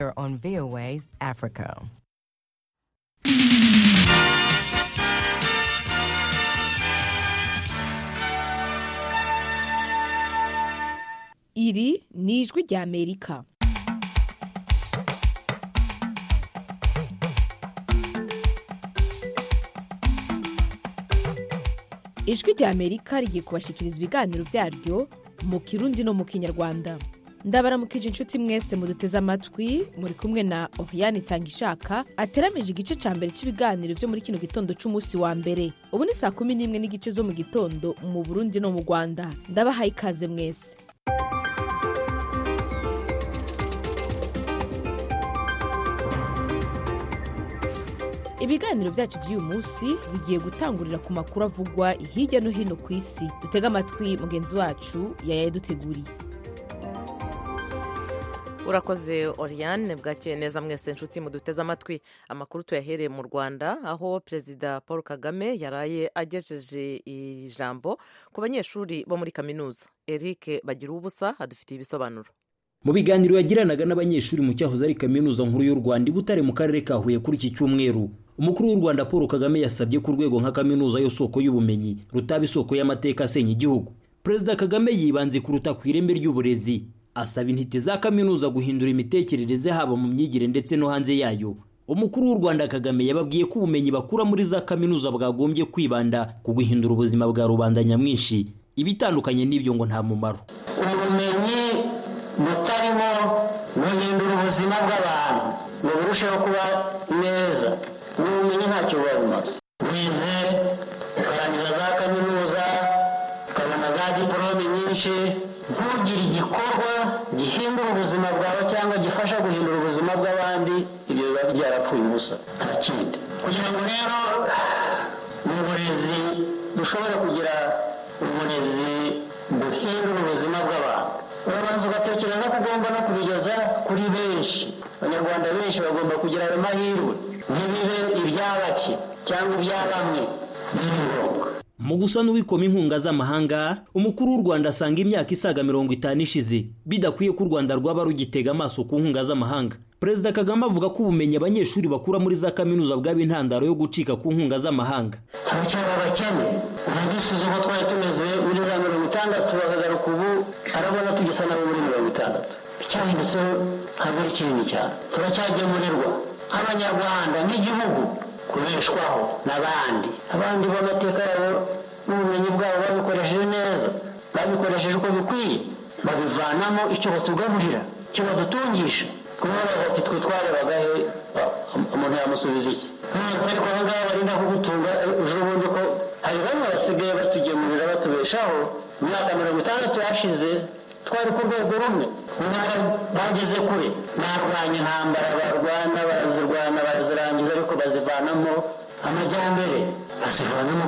on VOA Africa. iri ni ijwi ry'amerika ijwi ry'amerika rigiye kubashikiriza ibiganiro byaryo mu kirundi no mu kinyarwanda ndabaramukije inshuti mwese muduteze amatwi muri kumwe na oriane itangishaka ateramije igice cya mbere cy'ibiganiro byo muri kino gitondo cy'umunsi wa mbere ubu ni saa kumi n'imwe n'igice zo mu gitondo mu burundi no mu rwanda ndabahaye ikaze mwese ibiganiro byacu by'uyu munsi bigiye gutangurira ku makuru avugwa hirya no hino ku isi dutege amatwi mugenzi wacu yayaduteguriye urakoze oriane bwakeye neza mwese inshuti muduteze amatwi amakuru tuyahereye mu rwanda aho perezida paul kagame yaraye agejeje ijambo ku banyeshuri bo muri kaminuza eric bagira ubusa adufitiye ibisobanuro mu biganiro yagiranaga n'abanyeshuri mu cyahoze ari kaminuza nkuru y'u rwanda i butare mu karere ka huye kuri iki cyumweru umukuru w'u rwanda paul kagame yasabye ko urwego nka kaminuza yo soko y'ubumenyi rutaba isoko y'amateka asenya igihugu perezida kagame yibanze kuruta ku ireme ry'uburezi asaba intiti za kaminuza guhindura imitekerereze haba mu myigire ndetse no hanze yayo umukuru w'u rwanda kagame yababwiye ko ubumenyi bakura muri za kaminuza bwagombye kwibanda ku guhindura ubuzima bwa rubanda nyamwinshi ibitandukanye n'ibyo ngo nta mumaro ubumenyi butarimo guhindura ubuzima bw'abantu ngo burusheho kuba neza ubumenyi ntacyo buba bumaze wize ukarangiza za kaminuza ukabona za diporome nyinshi ntugire igikorwa gihindura ubuzima bwawe cyangwa gifasha guhindura ubuzima bw'abandi ibyo biba byarapfuye ubusa nta kindi kugira ngo rero mu burezi dushobore kugira uburezi buhindura ubuzima bw'abantu urabanza ugatekereza ko ugomba no kubigeza kuri benshi abanyarwanda benshi bagomba kugira ayo mahirwe ntibibe ibya bake cyangwa ibya bamwe biri ngombwa mu gusa n'uwikoma inkunga z'amahanga umukuru w'u rwanda asanga imyaka isaga mirongo itanu ishize bidakwiye ko u rwanda rwaba rugitega amaso ku nkunga z'amahanga perezida kagame avuga ko ubumenyi abanyeshuri bakura muri za kaminuza bwaba intandaro yo gucika ku nkunga z'amahanga turacyari abakene ubu dusize uko twari tumeze muri za mirongo itandatu bakagaruka ubu arabona tugisa nabo muri mirongo itandatu icyahindutseho ntabwo ari kinini cyane turacyagemurirwa nk'abanyarwanda nk'igihugu kubeshwaho n'abandi abandi b'amateka yabo n'ubumenyi bwabo babikoresheje neza babikoresheje uko bikwiye babivanamo icyo batugaburira icyo badutungisha kubabaza ati twe twarebaga he umuntu yamusubiza iki ntuzi ariko aba ngaba barinda kugutunga ejo bundi ko hari bamwe basigaye batugemurira batubeshaho imyaka mirongo itandatu yashize twari ku rwego rumwe intara bageze kure barwanya intambara barwana barazirwana barazirangiza ariko bazivanamo amajyambere bazivanamo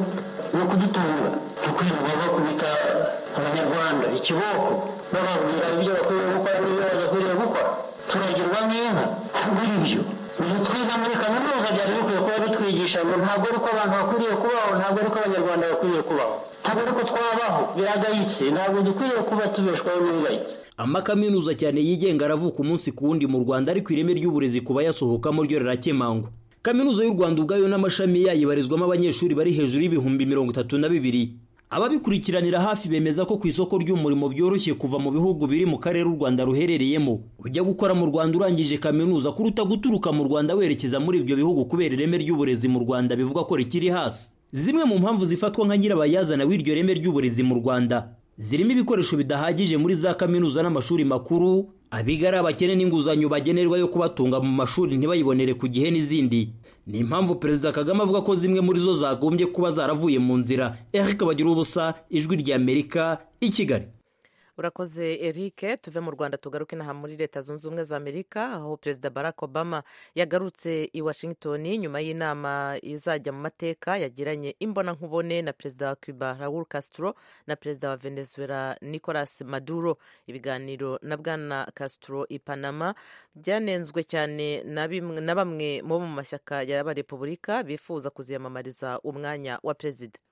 no kudutunga no kwirirwa bakubita abanyarwanda ikiboko bababwira ibyo bakwiriye gukora n'ibyo badakwiriye gukora turagirwa nk'inka ntabwo ari byo ibyo twiga muri kaminuza byari bikwiye kuba bitwigisha ngo ntabwo ari uko abantu bakwiriye kubaho ntabwo ari uko abanyarwanda bakwiriye kubaho ntabwo ari uko twabaho biragayitse ntabwo dukwiriye kuba tubeshwaho n'ibigayitse amakaminuza cyane yigenga aravuka umunsi ku wundi mu rwanda ariko ireme ry'uburezi ku bayasohokamo ryo rirakemangwa kaminuza y'u rwanda ubwayo n'amashami yayo ibarizwamo abanyeshuri bari hejuru y'ibihumbi mirongo itatu na bibiri ababikurikiranira hafi bemeza ko ku isoko ry'umurimo byoroshye kuva mu bihugu biri mu karere u rwanda ruherereyemo ujya gukora mu rwanda urangije kaminuza kuruta guturuka mu rwanda werekeza muri ibyo bihugu kubera ireme ry'uburezi mu rwanda bivuga ko rikiri hasi zimwe mu mpamvu zifatwa nka nyirabayazana w'iryo reme ry'uburezi mu rwanda zirimo ibikoresho bidahagije muri za kaminuza n'amashuri makuru abiga ari abakene n'inguzanyo bagenerwa yo kubatunga mu mashuri ntibayibonere ku gihe n'izindi ni impamvu perezida kagame avuga ko zimwe muri zo zagombye kuba zaravuye mu nzira eric bagira ubusa ijwi ry'amerika i kigali urakoze eric tuve mu rwanda tugaruke inaha muri leta zunze ubumwe za amerika aho perezida barack obama yagarutse i washington nyuma y'inama izajya mu mateka yagiranye imbonankubone na perezida wa cuba raul castro na perezida wa venezuela nicolas maduro ibiganiro na bwana castro i panama byanenzwe cyane na bamwe bo mu mashyaka y'abarepubulika bifuza kuziyamamariza umwanya wa perezida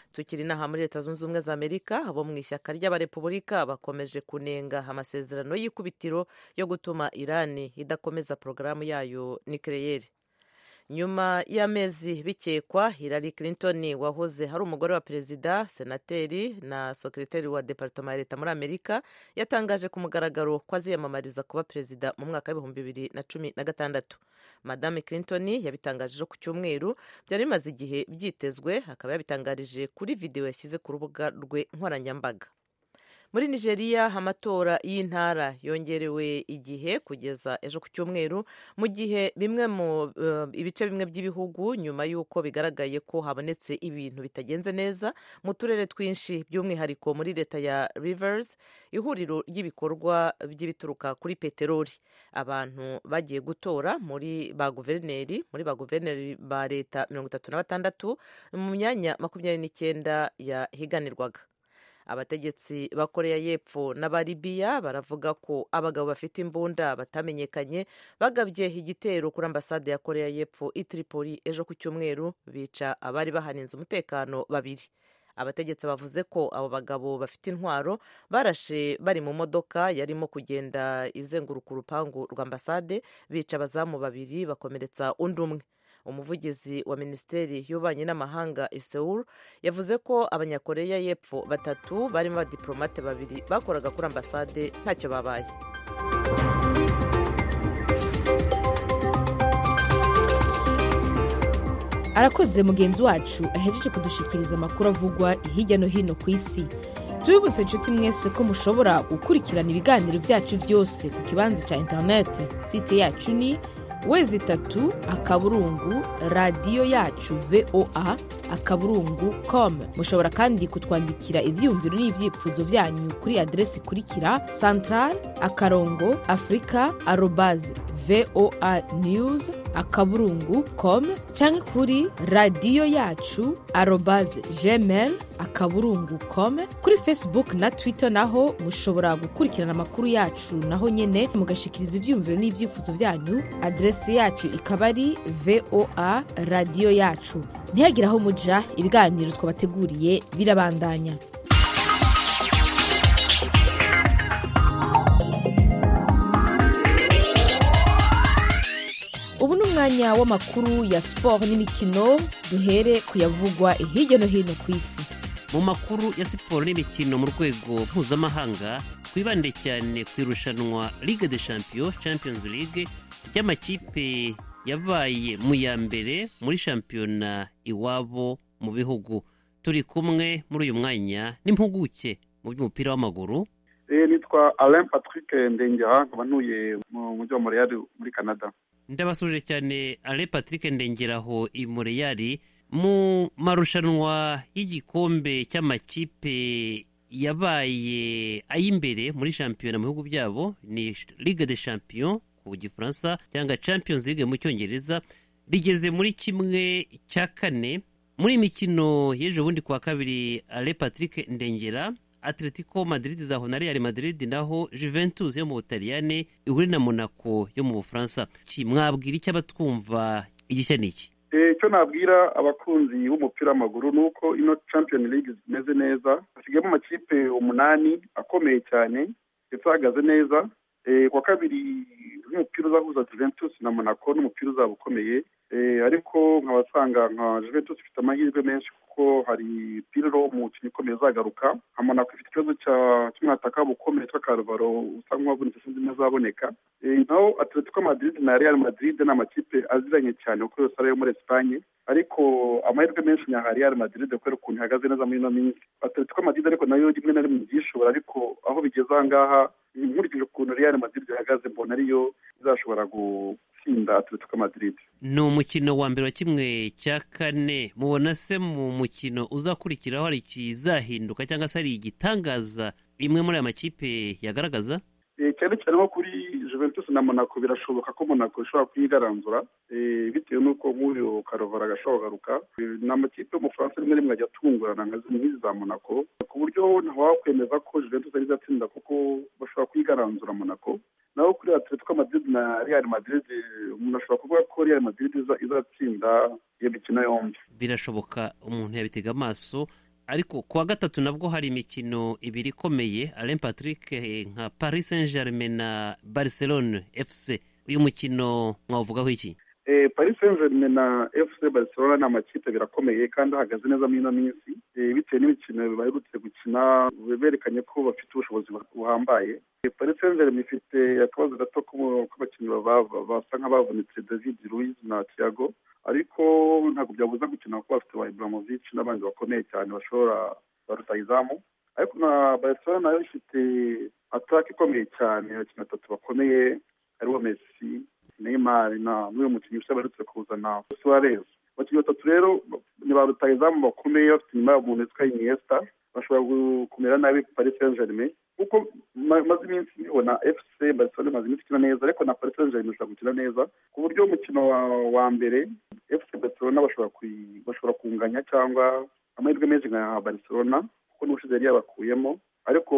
tukiri inaha muri leta zunze ubumwe za amerika abo mu ishyaka ry'abarepubulika bakomeje kunenga amasezerano y'ikubitiro yo gutuma irani idakomeza porogaramu yayo nikeleyeri nyuma y'amezi bikekwa Hillary Clinton wahoze hari umugore wa perezida senateri na sekreteri wa departoma ya leta muri amerika yatangaje ku mugaragaro ko aziyamamariza kuba perezida mu mwaka w'ibihumbi bibiri na cumi na gatandatu madame Clinton yabitangaje ku cyumweru byari bimaze igihe byitezwe akaba yabitangarije kuri videwo yashyize ku rubuga rwe nkoranyambaga muri nigeria amatora y'intara yongerewe igihe kugeza ejo ku cyumweru mu gihe bimwe mu uh, ibice bimwe by'ibihugu nyuma y'uko bigaragaye ko habonetse ibintu bitagenze neza mu turere twinshi by'umwihariko muri leta ya rivers ihuriro ry'ibikorwa by'ibituruka kuri peteroli abantu bagiye gutora muri ba guverineri muri ba guverineri ba leta mirongo itatu na batandatu mu myanya makumyabiri n'icyenda yahiganirwaga abategetsi ba koreya y'epfo n'abaribiya baravuga ko abagabo bafite imbunda batamenyekanye bagabye igitero kuri ambasade ya koreya y'epfo i tripoli ejo ku cyumweru bica abari bahaninze umutekano babiri abategetsi bavuze ko abo bagabo bafite intwaro barashe bari mu modoka yarimo kugenda izenguruka urupangu rwa ambasade bica abazamu babiri bakomeretsa undi umwe umuvugizi wa minisiteri y'ububanyi n'amahanga Seoul yavuze ko abanyakoreya y'epfo batatu barimo abadiplomate babiri bakoraga kuri ambasade ntacyo babaye arakoze mugenzi wacu ahejeje kudushikiriza amakuru avugwa hirya no hino ku isi tubibutse inshuti mwese ko mushobora gukurikirana ibiganiro byacu byose ku kibanza cya interineti site yacu ni wezi itatu akaburungu radiyo yacu voa akaburungu com mushobora kandi kutwandikira ibyiyumviro n'ibyifuzo byanyu kuri aderesi ikurikira central akarongo afurika arobaze voa news akaburungu com cyangwa kuri radiyo yacu arobaze gmail akaburungu com kuri facebook na twitter naho mushobora gukurikirana amakuru yacu naho nyine mugashikiriza ibyiyumviro n'ibyifuzo byanyu aderesi yacu ikaba ari voa radiyo yacu ntihagire aho muja ibiganiro twabateguriye birabandanya ubu ni umwanya w'amakuru ya siporo n'imikino duhere kuyavugwa hirya no hino ku isi mu makuru ya siporo n'imikino mu rwego mpuzamahanga twibande cyane ku irushanwa ligue de champion champions league ry'amakipe yabaye mu ya mbere muri shampiyona iwabo mu bihugu turi kumwe muri uyu mwanya n'impuguke mu by'umupira w'amaguru nitwa alain patrick ndengera nkaba ntuye mu mujyi wa moreyari muri canada ndabasuje cyane alain patrick ndengeraho i moreyari mu marushanwa y'igikombe cy'amakipe yabaye ay'imbere muri shampiyona mu bihugu byabo ni ligue de champion ku gifaransa cyangwa champions league mu cyongereza rigeze muri kimwe cya kane muri imikino y'ejo bundi kuwa kabiri ale patrick ndengera atletico madrid zaho na real madrid naho juventus yo mu butaliyane ihure na monaco yo mu bufaransa mwabwira icyo abatwumva igishya ni iki icyo nabwira abakunzi b'umupira w'amaguru ni uko ino champion league zimeze neza hasigayemo amakipe umunani akomeye cyane ndetse ahagaze neza kuwa kabiri nk'umupira uzahuza juventus na monaco n'umupira uzaba ukomeye ariko nkabasanga nka juventus ifite amahirwe menshi kuko hari piriro umukinnyi ukomeye uzagaruka nka monaco ifite ikibazo cy'umwataka bukomeye witwa karuvaro usa nk'uwavunitse sinzi ntazaboneka naho atletico madrid na real madrid ni amakipe aziranye cyane kuko yose ari ayo muri esipanye ariko amahirwe menshi ni aha real madrid kubera ukuntu ihagaze neza muri ino minsi atletico madrid ariko nayo rimwe na rimwe byishobora ariko aho bigeze aha ngaha nkurikije ukuntu real madrid ihagaze mbona ariyo izashobora gutsinda atletico madrid ni umukino wa mbere wa kimwe cya kane mubona se mu mukino uzakurikiraho hari ikizahinduka cyangwa se hari igitangaza imwe muri aya makipe yagaragaza cyane cyane nko kuri juventus na monaco birashoboka ko monaco ishobora kuyigaranzura bitewe n'uko nk'uyu karovara agashobora kugaruka ni amakipe y'umufaransa rimwe rimwe ajya atungurana nka nk'izi za monaco ku buryo ntawakwemeza ko juventus ari izatsinda kuko bashobora kuyigaranzura monaco naho kuri atletico madrid na real madrid umuntu ashobora kuvuga ko real madrid izatsinda iyo mikino yombi birashoboka umuntu yabitega amaso ariko kuwa gatatu nabwo hari imikino ibiri ikomeye alain patrick eh, nka paris saint germain na barcelone fc uyu mukino mwawuvugaho iki Eh, Paris Saint-Germain na FC Barcelona ni amakipe birakomeye kandi ahagaze neza muri ino minsi Eh, bitewe n'imikino baherutse gukina berekanye ko bafite ubushobozi buhambaye Eh, Paris Saint-Germain ifite akabazo gato ko- k'abakinnyi baba- basa nk'abavunitse David Luiz na Thiago ariko ntabwo byabuza gukina kuko bafite ba Ibrahimovic n'abandi bakomeye cyane bashobora ba rutahizamu ariko na Barcelona nayo ifite ataka ikomeye cyane abakinnyi batatu bakomeye aribo Messi Neymar na n'uyu mukinnyi usa baherutse kuzana Suarez abakinnyi batatu rero ni ba rutahizamu bakomeye bafite inyuma yabo umuntu witwa Iniesta bashobora gu- kumera nabi Paris Saint-Germain kuko ma- maze iminsi nibona FC Barcelona imaze iminsi ikina neza ariko na Paris Saint-Germain ishobora gukina neza ku buryo umukino wa, wa mbere FC Barcelona bashobora kuyi- bashobora kunganya cyangwa amahirwe menshi nka Barcelona kuko n'ubushize yari yabakuyemo ariko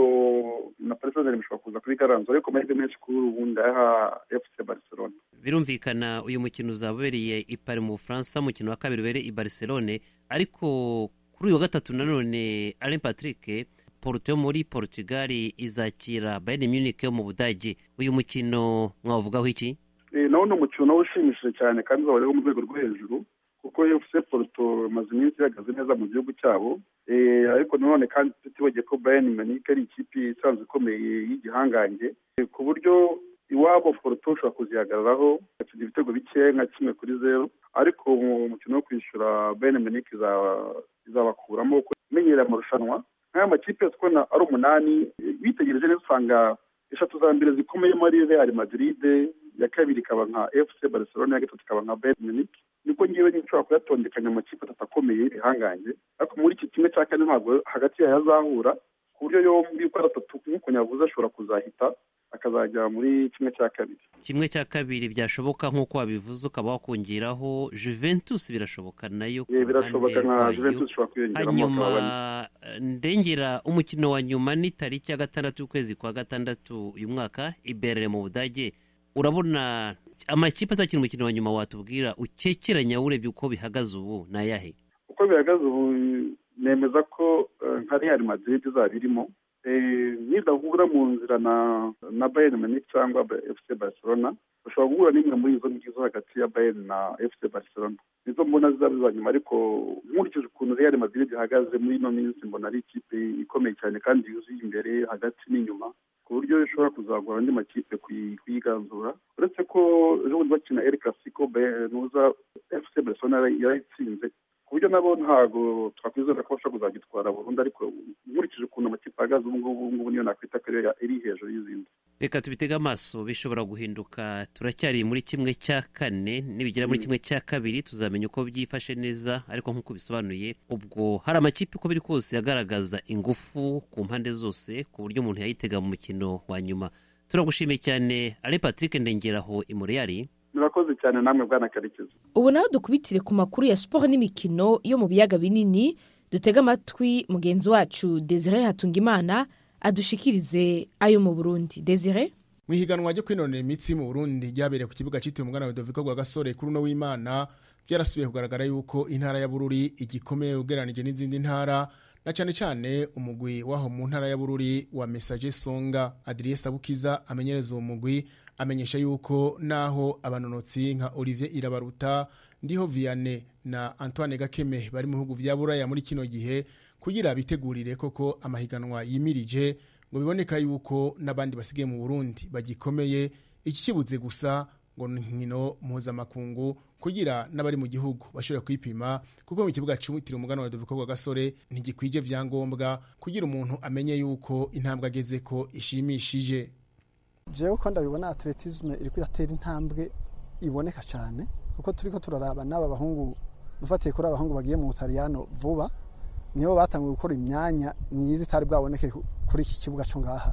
na Paris Saint-Germain ishobora kuza kubigaranzura ariko amahirwe menshi kuri ubu ndayaha FC Barcelona birumvikana uyu mukino uzaba ubereye i Paris mu bufaransa umukino wa kabiri ubereye i barcelone ariko kuri uyu wa gatatu nanone alain patrick porto yo muri portugal izakira bayern munich yo mu budage uyu mukino mwavugaho iki Eh, nawo ni umukino nawo ushimishije cyane kandi uzaba uriho mu rwego rwo hejuru kuko FC Porto imaze iminsi ihagaze neza mu gihugu cyabo Eh, ariko nanone kandi tutibagiye ko Bayern Munich ari ikipe isanzwe ikomeye y'igihangange Eh, ku buryo iwabo Porto ushobora kuzihagararaho bakina ibitego bike nka kimwe kuri zero ariko mu mukino wo kwishyura Bayern Munich izaba- izabakuramo kuko imenyereye amarushanwa nk'aya makipe yose ubona ari umunani eh, witegereje neza usanga eshatu za mbere zikomeyemo ari Real Madrid ya kabiri ikaba nka FC Barcelona ya gatatu ikaba nka Bayern Munich niko ngewe nshobora kuyatondekanya amakipe atatu akomeye y'ibihangange ariko muri iki kimwe cya kane ntabwo hagati yayo azahura ku buryo yombi uko ari atatu nk'uko nyavuze ashobora kuzahita akazajya muri kimwe cya kabiri kimwe cya kabiri byashoboka nk'uko wabivuze ukaba wakongeraho juventus birashoboka nayo ku Eh, birashoboka ruhande nka rwayo. Juventus ishobora kwiyongeramo hanyuma bakaba bane eh, ndengera umukino wa nyuma ni tariki ya gatandatu y'ukwezi kwa gatandatu uyu mwaka iberere mu budage urabona amakipe azakina umukino wa nyuma watubwira ukekeranya urebye uko bihagaze ubu ni ayahe uko bihagaze ubu nemeza ko eh, nka Real Madrid izaba irimo Eh, nidahura mu nzira na na Bayern Munich cyangwa Ba- FC Barcelona bashobora guhura n'imwe muri izo ngizo hagati ya Bayern na FC Barcelona nizo mbona zizaba iza nyuma ariko nkurikije ukuntu Real Madrid ihagaze muri ino minsi mbona ari ikipe ikomeye cyane kandi yuzuye imbere hagati n'inyuma ku buryo ishobora kuzagura andi makipe kuyi- kuyiganzura uretse ko ejo bundi bakina El Clasico Bayern- nuza FC Barcelona yari- yarayitsinze ku buryo nabo ntabwo twakwizera ko bashobora kuzagitwara burundu ariko nkurikije ukuntu amakipe ahagaze ubu ngubu ubu ngubu niyo nakwita ko ariyo iri hejuru y'izindi reka tubitege amaso bishobora guhinduka turacyari muri kimwe cya kane nibigera muri kimwe cya kabiri tuzamenya uko byifashe neza ariko nk'uko bisobanuye ubwo hari amakipe uko biri kose agaragaza ingufu ku mpande zose ku buryo umuntu yayitega mu mukino wa nyuma turagushimiye cyane ale patrick ndengeraho imureyari murakoze cyane namwe bwana karekezi ubu naho dukubitire ku makuru ya siporo n'imikino yo mu biyaga binini dutege amatwi mugenzi wacu desire hatungimana adushikirize ayo mu burundi desire mu ihiganwa ryo kwinonera imitsi mu burundi ryabereye ku kibuga cyitiriwe umwana wa doviko rwa gasore kuri uno w'imana byarasubiye kugaragara yuko intara ya bururi igikomeye ugereranije n'izindi ntara na cyane cyane umugwi w'aho mu ntara ya bururi wa mesaje songa adriye sabukiza amenyereza uwo mugwi amenyesha yuko naho abanonotsi nka olivier irabaruta ndiho vianney na antoine gakeme bari mu bihugu vya buraya muri kino gihe kugira bitegurire koko amahiganwa yimirije ngo biboneka yuko n'abandi basigaye mu burundi bagikomeye iki kibuze gusa ngo ni nkino mpuzamakungu kugira n'abari mu gihugu bashobora kwipima kuko mu kibuga cy'umutiro umugana wa doviko gasore ntigikwije vyangombwa kugira umuntu amenye yuko intambwe ageze ko ishimishije jewe ko ndabibona atletisme iriko iratera intambwe iboneka cyane kuko turiko turaraba n'aba bahungu dufatiye kuri abahungu bagiye mu butaliyano vuba nibo batanguye gukora imyanya myiza itari bwaboneke kuri iki kibuga cyo ngaha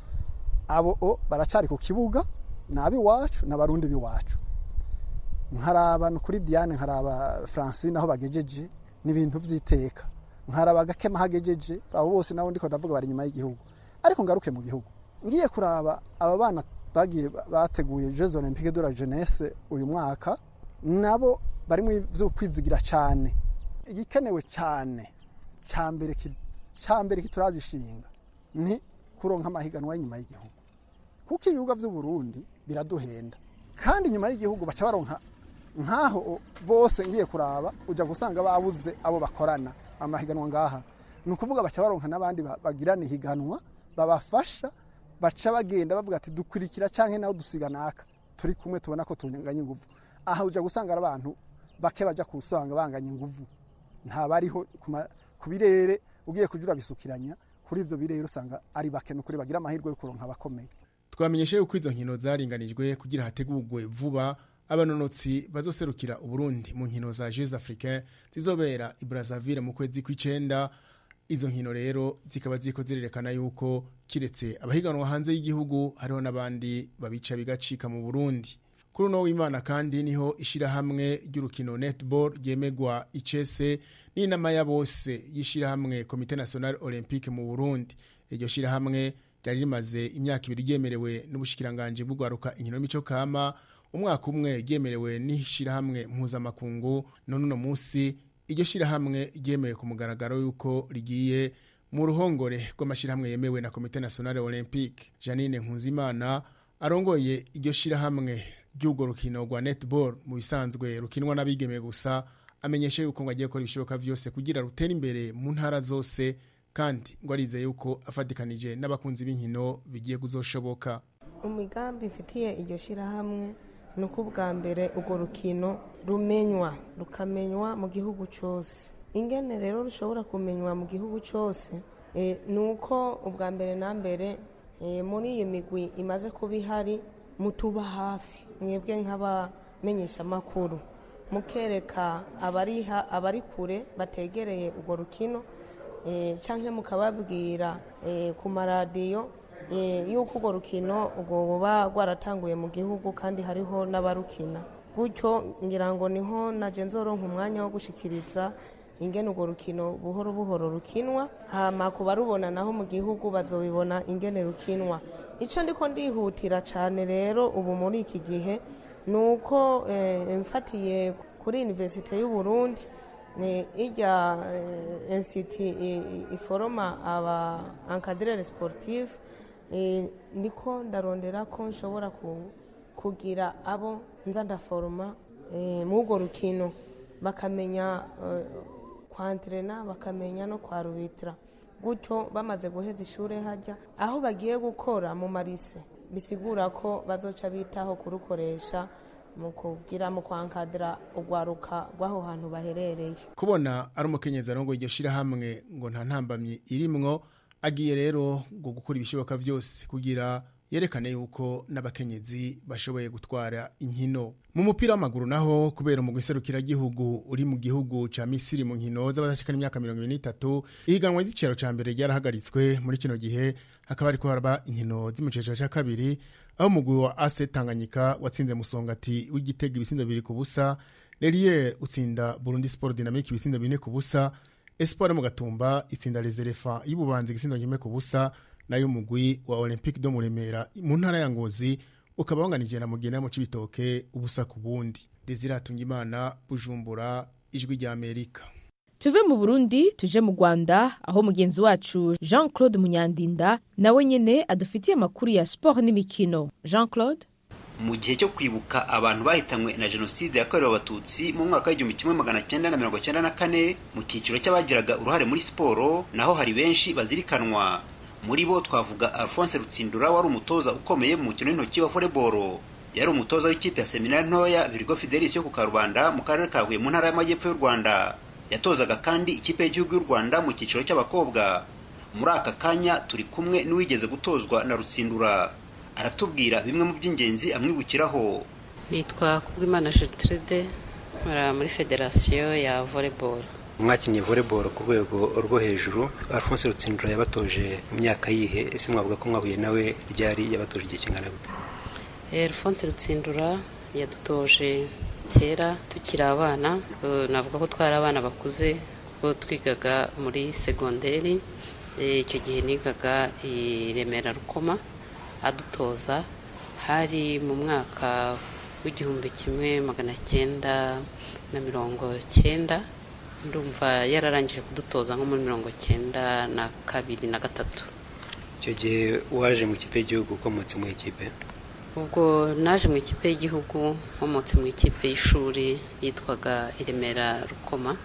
abo o baracari ku kibuga ni ab'iwacu n'abarundi b'iwacu nkaraba ni kuri diane nkaraba francine aho bagejeje n'ibintu by'iteka nkaraba gakema hagejeje abo bose nabo ndiko ndavuga bari inyuma y'igihugu ariko ngaruke mu gihugu ngiye kuraba aba bana bagiye bateguye jeux olympique de la jeunesse uyu mwaka nabo bari mu byo kwizigira cyane igikenewe cyane cambere cambere kiturazishinga ni kuronka amahiganwa y'inyuma y'igihugu kuko ibibuga vy'u Burundi biraduhenda kandi nyuma y'igihugu baca baronka nkaho bose ngiye kuraba uja gusanga babuze abo bakorana amahiganwa ngaha ni ukuvuga baca baronka n'abandi bagirana ihiganwa babafasha baca bagenda bavuga ati dukurikira canke naho dusiga naka turi kumwe tubona ko tunganya inguvu aha uja gusanga ari abantu bake baja kusanga banganya inguvu nta bariho ku birere ugiye kuja urabisukiranya kuri ivyo birere usanga ari bake nukuri bagira amahirwe yo kuronka abakomeye twamenyeshe yuko izo nkino zaringanijwe kugira hategurwe vuba abanonotsi bazoserukira uburundi mu nkino za jeux africain zizobera i brazzaville mu kwezi kw'icenda izo nkino rero zikaba ziko zirerekana yuko kiretse abahiganwa hanze y'igihugu hariho n'abandi babica bigacika mu burundi kuri uno w'imana kandi niho ishirahamwe ry'urukino netball ryemegwa icese n'inama ya bose y'ishirahamwe komite national olympique mu burundi iryo shirahamwe ryari rimaze imyaka ibiri ryemerewe n'ubushikiranganje bw'ugwaruka inkino y'imico kama umwaka umwe ryemerewe n'ishirahamwe mpuzamakungu none uno munsi iryo shirahamwe ryemewe ku mugaragaro yuko rigiye mu ruhongore rw'amashirahamwe yemewe na komite nationale olympique janine nkuzimana arongoye iryo shirahamwe ry'urwo rukino rwa netball mu bisanzwe rukinwa n'abigeme gusa amenyesha yuko ngo agiye gukora ibishoboka vyose kugira rutere imbere mu ntara zose kandi ngo arize yuko afatikanije n'abakunzi b'inkino bigiye kuzoshoboka umugambi mfitiye iryo shirahamwe ni uko ubwa mbere urwo rukino rumenywa rukamenywa mu gihugu cyose ingene rero rushobora kumenywa mu gihugu cyose ni uko ubwa mbere na mbere muri iyi migwi imaze kuba ihari mutuba hafi mwebwe nk'abamenyeshamakuru mukereka abari kure bategereye urwo rukino cyangwa mukababwira ku maradiyo y'uko urwo rukino ubwo buba rwaratanguye mu gihugu kandi hariho n'abarukina gutyo ngira ngo niho naje nzoronka umwanya wo gushikiriza ingene urwo rukino buhoro buhoro rukinwa hama ku barubona naho mu gihugu bazobibona ingene rukinwa icyo ndiko ndihutira cyane rero ubu muri iki gihe ni uko mfatiye kuri universite y'u Burundi ijya insiti iforoma aba encadrere sportive niko ndarondera ko nshobora kugira abo nza ndaforoma muri urwo rukino bakamenya kwantirena bakamenya no kwarubitira gutyo bamaze guheza ishuri hajya aho bagiye gukora mu marise bisigura ko bazoca bitaho kurukoresha mu kugira mu kwankadira urwaruka rw'aho hantu baherereye kubona ari umukenyezi arongo iryo shirahamwe ngo nta ntambamyi irimwo agiye rero ngo gukora ibishoboka byose kugira yerekane yuko n'abakenyezi bashoboye gutwara inkino mu mupira w'amaguru naho kubera mu gihugu uri mu gihugu ca Misiri mu nkino z'abadashikana imyaka 23 ihiganwa ry'icero ca mbere ryarahagaritswe muri kino gihe hakaba ariko haraba inkino z'imicecero ca kabiri aho umugwi wa AS Tanganyika watsinze musongati w'igitego ibisindo biri ku busa Lelier utsinda Burundi Sport Dynamique ibisindo bine ku busa Espoir mu gatumba itsinda Les Elephants y'ububanzi igisindo kimwe ku busa nayo umugwi wa Olympique do Muremera mu ntara ya Ngozi ukaba wanganije na mugina mu cibitoke ubusa ku bundi Desire Tungimana Bujumbura ijwi rya Amerika tuve mu burundi tuje mu rwanda aho mugenzi wacu jean claude munyandinda nawe nyine adufitiye amakuru ya siporo n'imikino jean claude mu gihe cyo kwibuka abantu bahitanywe na jenoside yakorewe abatutsi mu mwaka w'igihumbi kimwe magana cyenda na mirongo cyenda na kane mu cyiciro cy'abagiraga uruhare muri siporo naho hari benshi bazirikanwa muri bo twavuga alphonse rutsindura wari umutoza ukomeye mu mukino w'intoki wa volleyball yari umutoza w'ikipe ya seminari ntoya Virgo Fidelis yo ku Karubanda mu karere ka Huye mu ntara y'amajyepfo y'u Rwanda yatozaga kandi ikipe y'igihugu y'u Rwanda mu cyiciro cy'abakobwa muri aka kanya turi kumwe n'uwigeze gutozwa na Rutsindura aratubwira bimwe mu by'ingenzi amwibukiraho nitwa Kubwimana Gertrude nkora muri federasiyo ya volleyball mwakinnye volleyball ku rwego rwo hejuru Alphonse Rutsindura yabatoje mu myaka yihe ese mwavuga ko mwahuye nawe ryari yabatoje igihe kingana gute Alphonse Rutsindura yadutoje kera tukiri abana navuga ko twari abana bakuze ko twigaga muri segonderi icyo gihe nigaga i Remera Rukoma adutoza hari mu mwaka w'igihumbi kimwe magana cyenda na mirongo cyenda ndumva yararangije kudutoza nko muri mirongo cyenda na kabiri na gatatu icyo gihe waje mu ikipe y'igihugu ukomotse mu ikipe ubwo naje mu ikipe y'igihugu nkomotse mu ikipe y'ishuri yitwaga iremera rukoma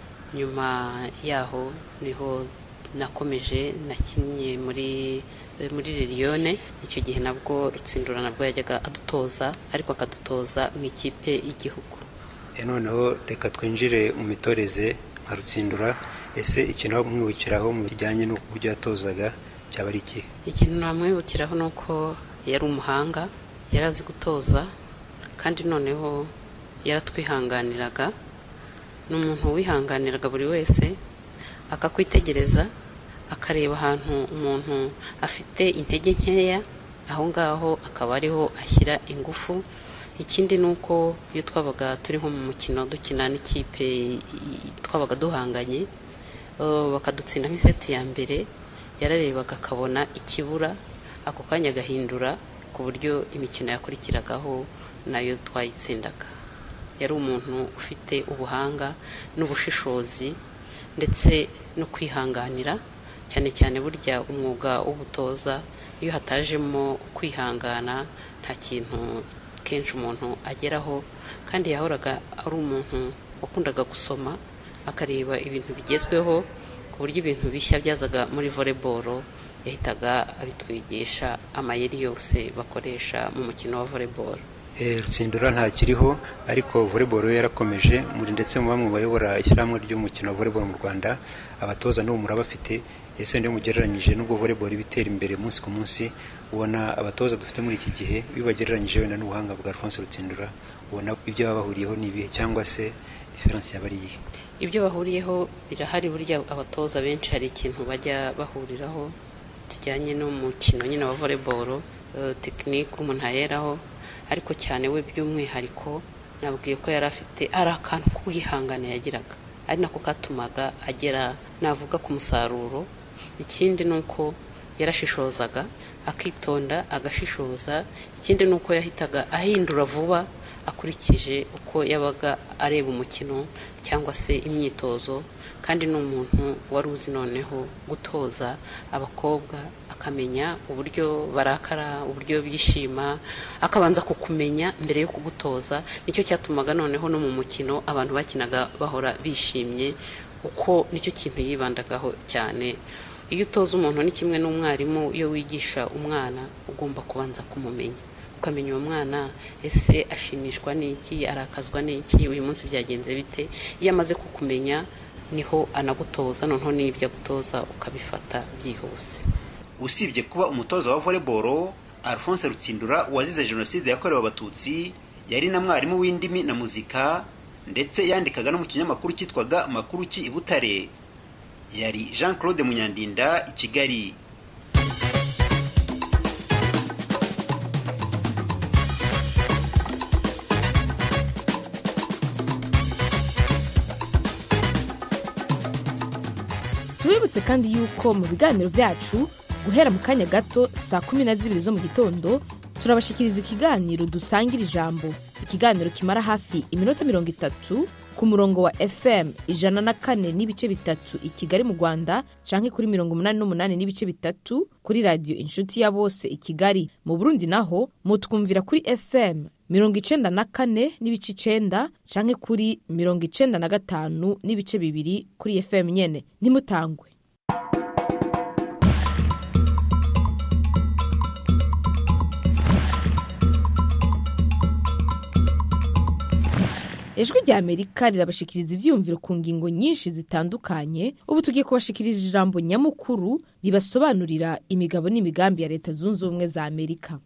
nyuma yaho niho nakomeje nakinnye muri muri liliyone icyo gihe nabwo rutsindura nabwo yajyaga adutoza ariko akadutoza mu ikipe y'igihugu noneho reka twinjire mu mitoreze nka rutsindura ese ikintu aho mwibukiraho mu bijyanye n'uburyo yatozaga cyaba ari ikihe ikintu namwibukiraho ni uko yari umuhanga yari azi gutoza kandi noneho yaratwihanganiraga ni umuntu wihanganiraga buri wese akakwitegereza akareba ahantu umuntu afite intege nkeya aho ngaho akaba ariho ashyira ingufu ikindi ni uko iyo twabaga turi nko mu mukino dukina n'ikipe twabaga duhanganye bakadutsinda nk'iseti ya mbere yararebaga akabona ikibura ako kanya agahindura ku buryo imikino yakurikiragaho nayo twayitsindaga yari umuntu ufite ubuhanga n'ubushishozi ndetse no kwihanganira cyane cyane burya umwuga w'ubutoza iyo hatajemo kwihangana nta kintu kenshi umuntu ageraho kandi yahoraga ari umuntu wakundaga gusoma akareba ibintu bigezweho ku buryo ibintu bishya byazaga muri voleboro yahitaga abitwigisha amayeri yose bakoresha mu mukino wa voleboro rutsindura ntakiriho ariko voleboro yarakomeje muri ndetse mu bamwe bayobora ishyirahamwe ry'umukino wa voleboro mu rwanda abatoza n'ubu murabafite ese niyo mugereranyije n'ubwo voleboro iba itera imbere umunsi ku munsi ubona abatoza dufite muri iki gihe iyo bagereranyije wenda n'ubuhanga bwa alphonse rutsindura ubona ibyo baba bahuriyeho ni ibihe cyangwa se diferanse yaba ari iyihe ibyo bahuriyeho birahari burya abatoza benshi hari ikintu bajya bahuriraho kijyanye n'umukino nyine wa voleboro tekinike umuntu ayeraho ariko cyane we by'umwihariko nabwiye ko yari afite ari akantu k'uwihangane yagiraga ari nako katumaga agera navuga ku musaruro ikindi ni uko yarashishozaga akitonda agashishoza ikindi ni uko yahitaga ahindura vuba akurikije uko yabaga areba umukino cyangwa se imyitozo kandi ni umuntu wari uzi noneho gutoza abakobwa akamenya uburyo barakara uburyo bishima akabanza kukumenya mbere yo kugutoza nicyo cyatumaga noneho no mu mukino abantu bakinaga bahora bishimye uko nicyo kintu yibandagaho cyane iyo utoza umuntu ni kimwe n'umwarimu iyo wigisha umwana ugomba kubanza kumumenya ukamenya uwo mwana ese ashimishwa n'iki arakazwa n'iki uyu munsi byagenze bite iyo amaze kukumenya niho anagutoza noneho n'ibyo agutoza ukabifata byihuse usibye kuba umutoza wa voleboro alphonse rutsindura wazize jenoside yakorewe abatutsi yari na mwarimu w'indimi na muzika ndetse yandikaga no mu kinyamakuru cyitwaga makuru ki i butare yari jean claude munyandinda i kigali tubibutse kandi yuko mu biganiro byacu guhera mu kanya gato saa kumi na zibiri zo mu gitondo turabashikiriza ikiganiro dusangira ijambo ikiganiro kimara hafi iminota mirongo itatu ku murongo wa fm ijana na kane n'ibice bitatu i kigali mu rwanda canke kuri mirongo umunani n'umunani n'ibice bitatu kuri radiyo inshuti ya bose i kigali mu burundi naho mutwumvira kuri fm mirongo icenda na kane n'ibice icenda canke kuri mirongo icenda na gatanu n'ibice bibiri kuri fm nyene ntimutangwe ijwi rya amerika rirabashikiriza ivyiyumviro ku ngingo nyinshi zitandukanye ubu tugiye kubashikiriza ijambo nyamukuru ribasobanurira imigabo n'imigambi ya leta zunze ubumwe za amerika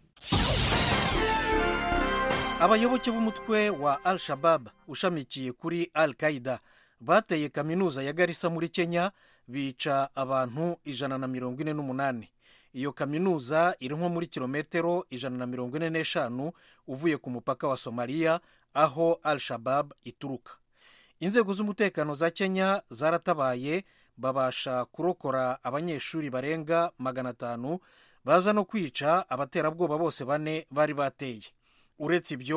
abayoboke b'umutwe wa al shabab ushamikiye kuri al qaida bateye kaminuza ya garisa muri kenya bica abantu ijana na mirongo ine n'umunani iyo kaminuza iri nko muri kilometero ijana na mirongo ine n'eshanu uvuye ku mupaka wa somaliya aho al shabab ituruka inzego z'umutekano za kenya zaratabaye babasha kurokora abanyeshuri barenga magana atanu baza no kwica abaterabwoba bose bane bari bateye uretse ibyo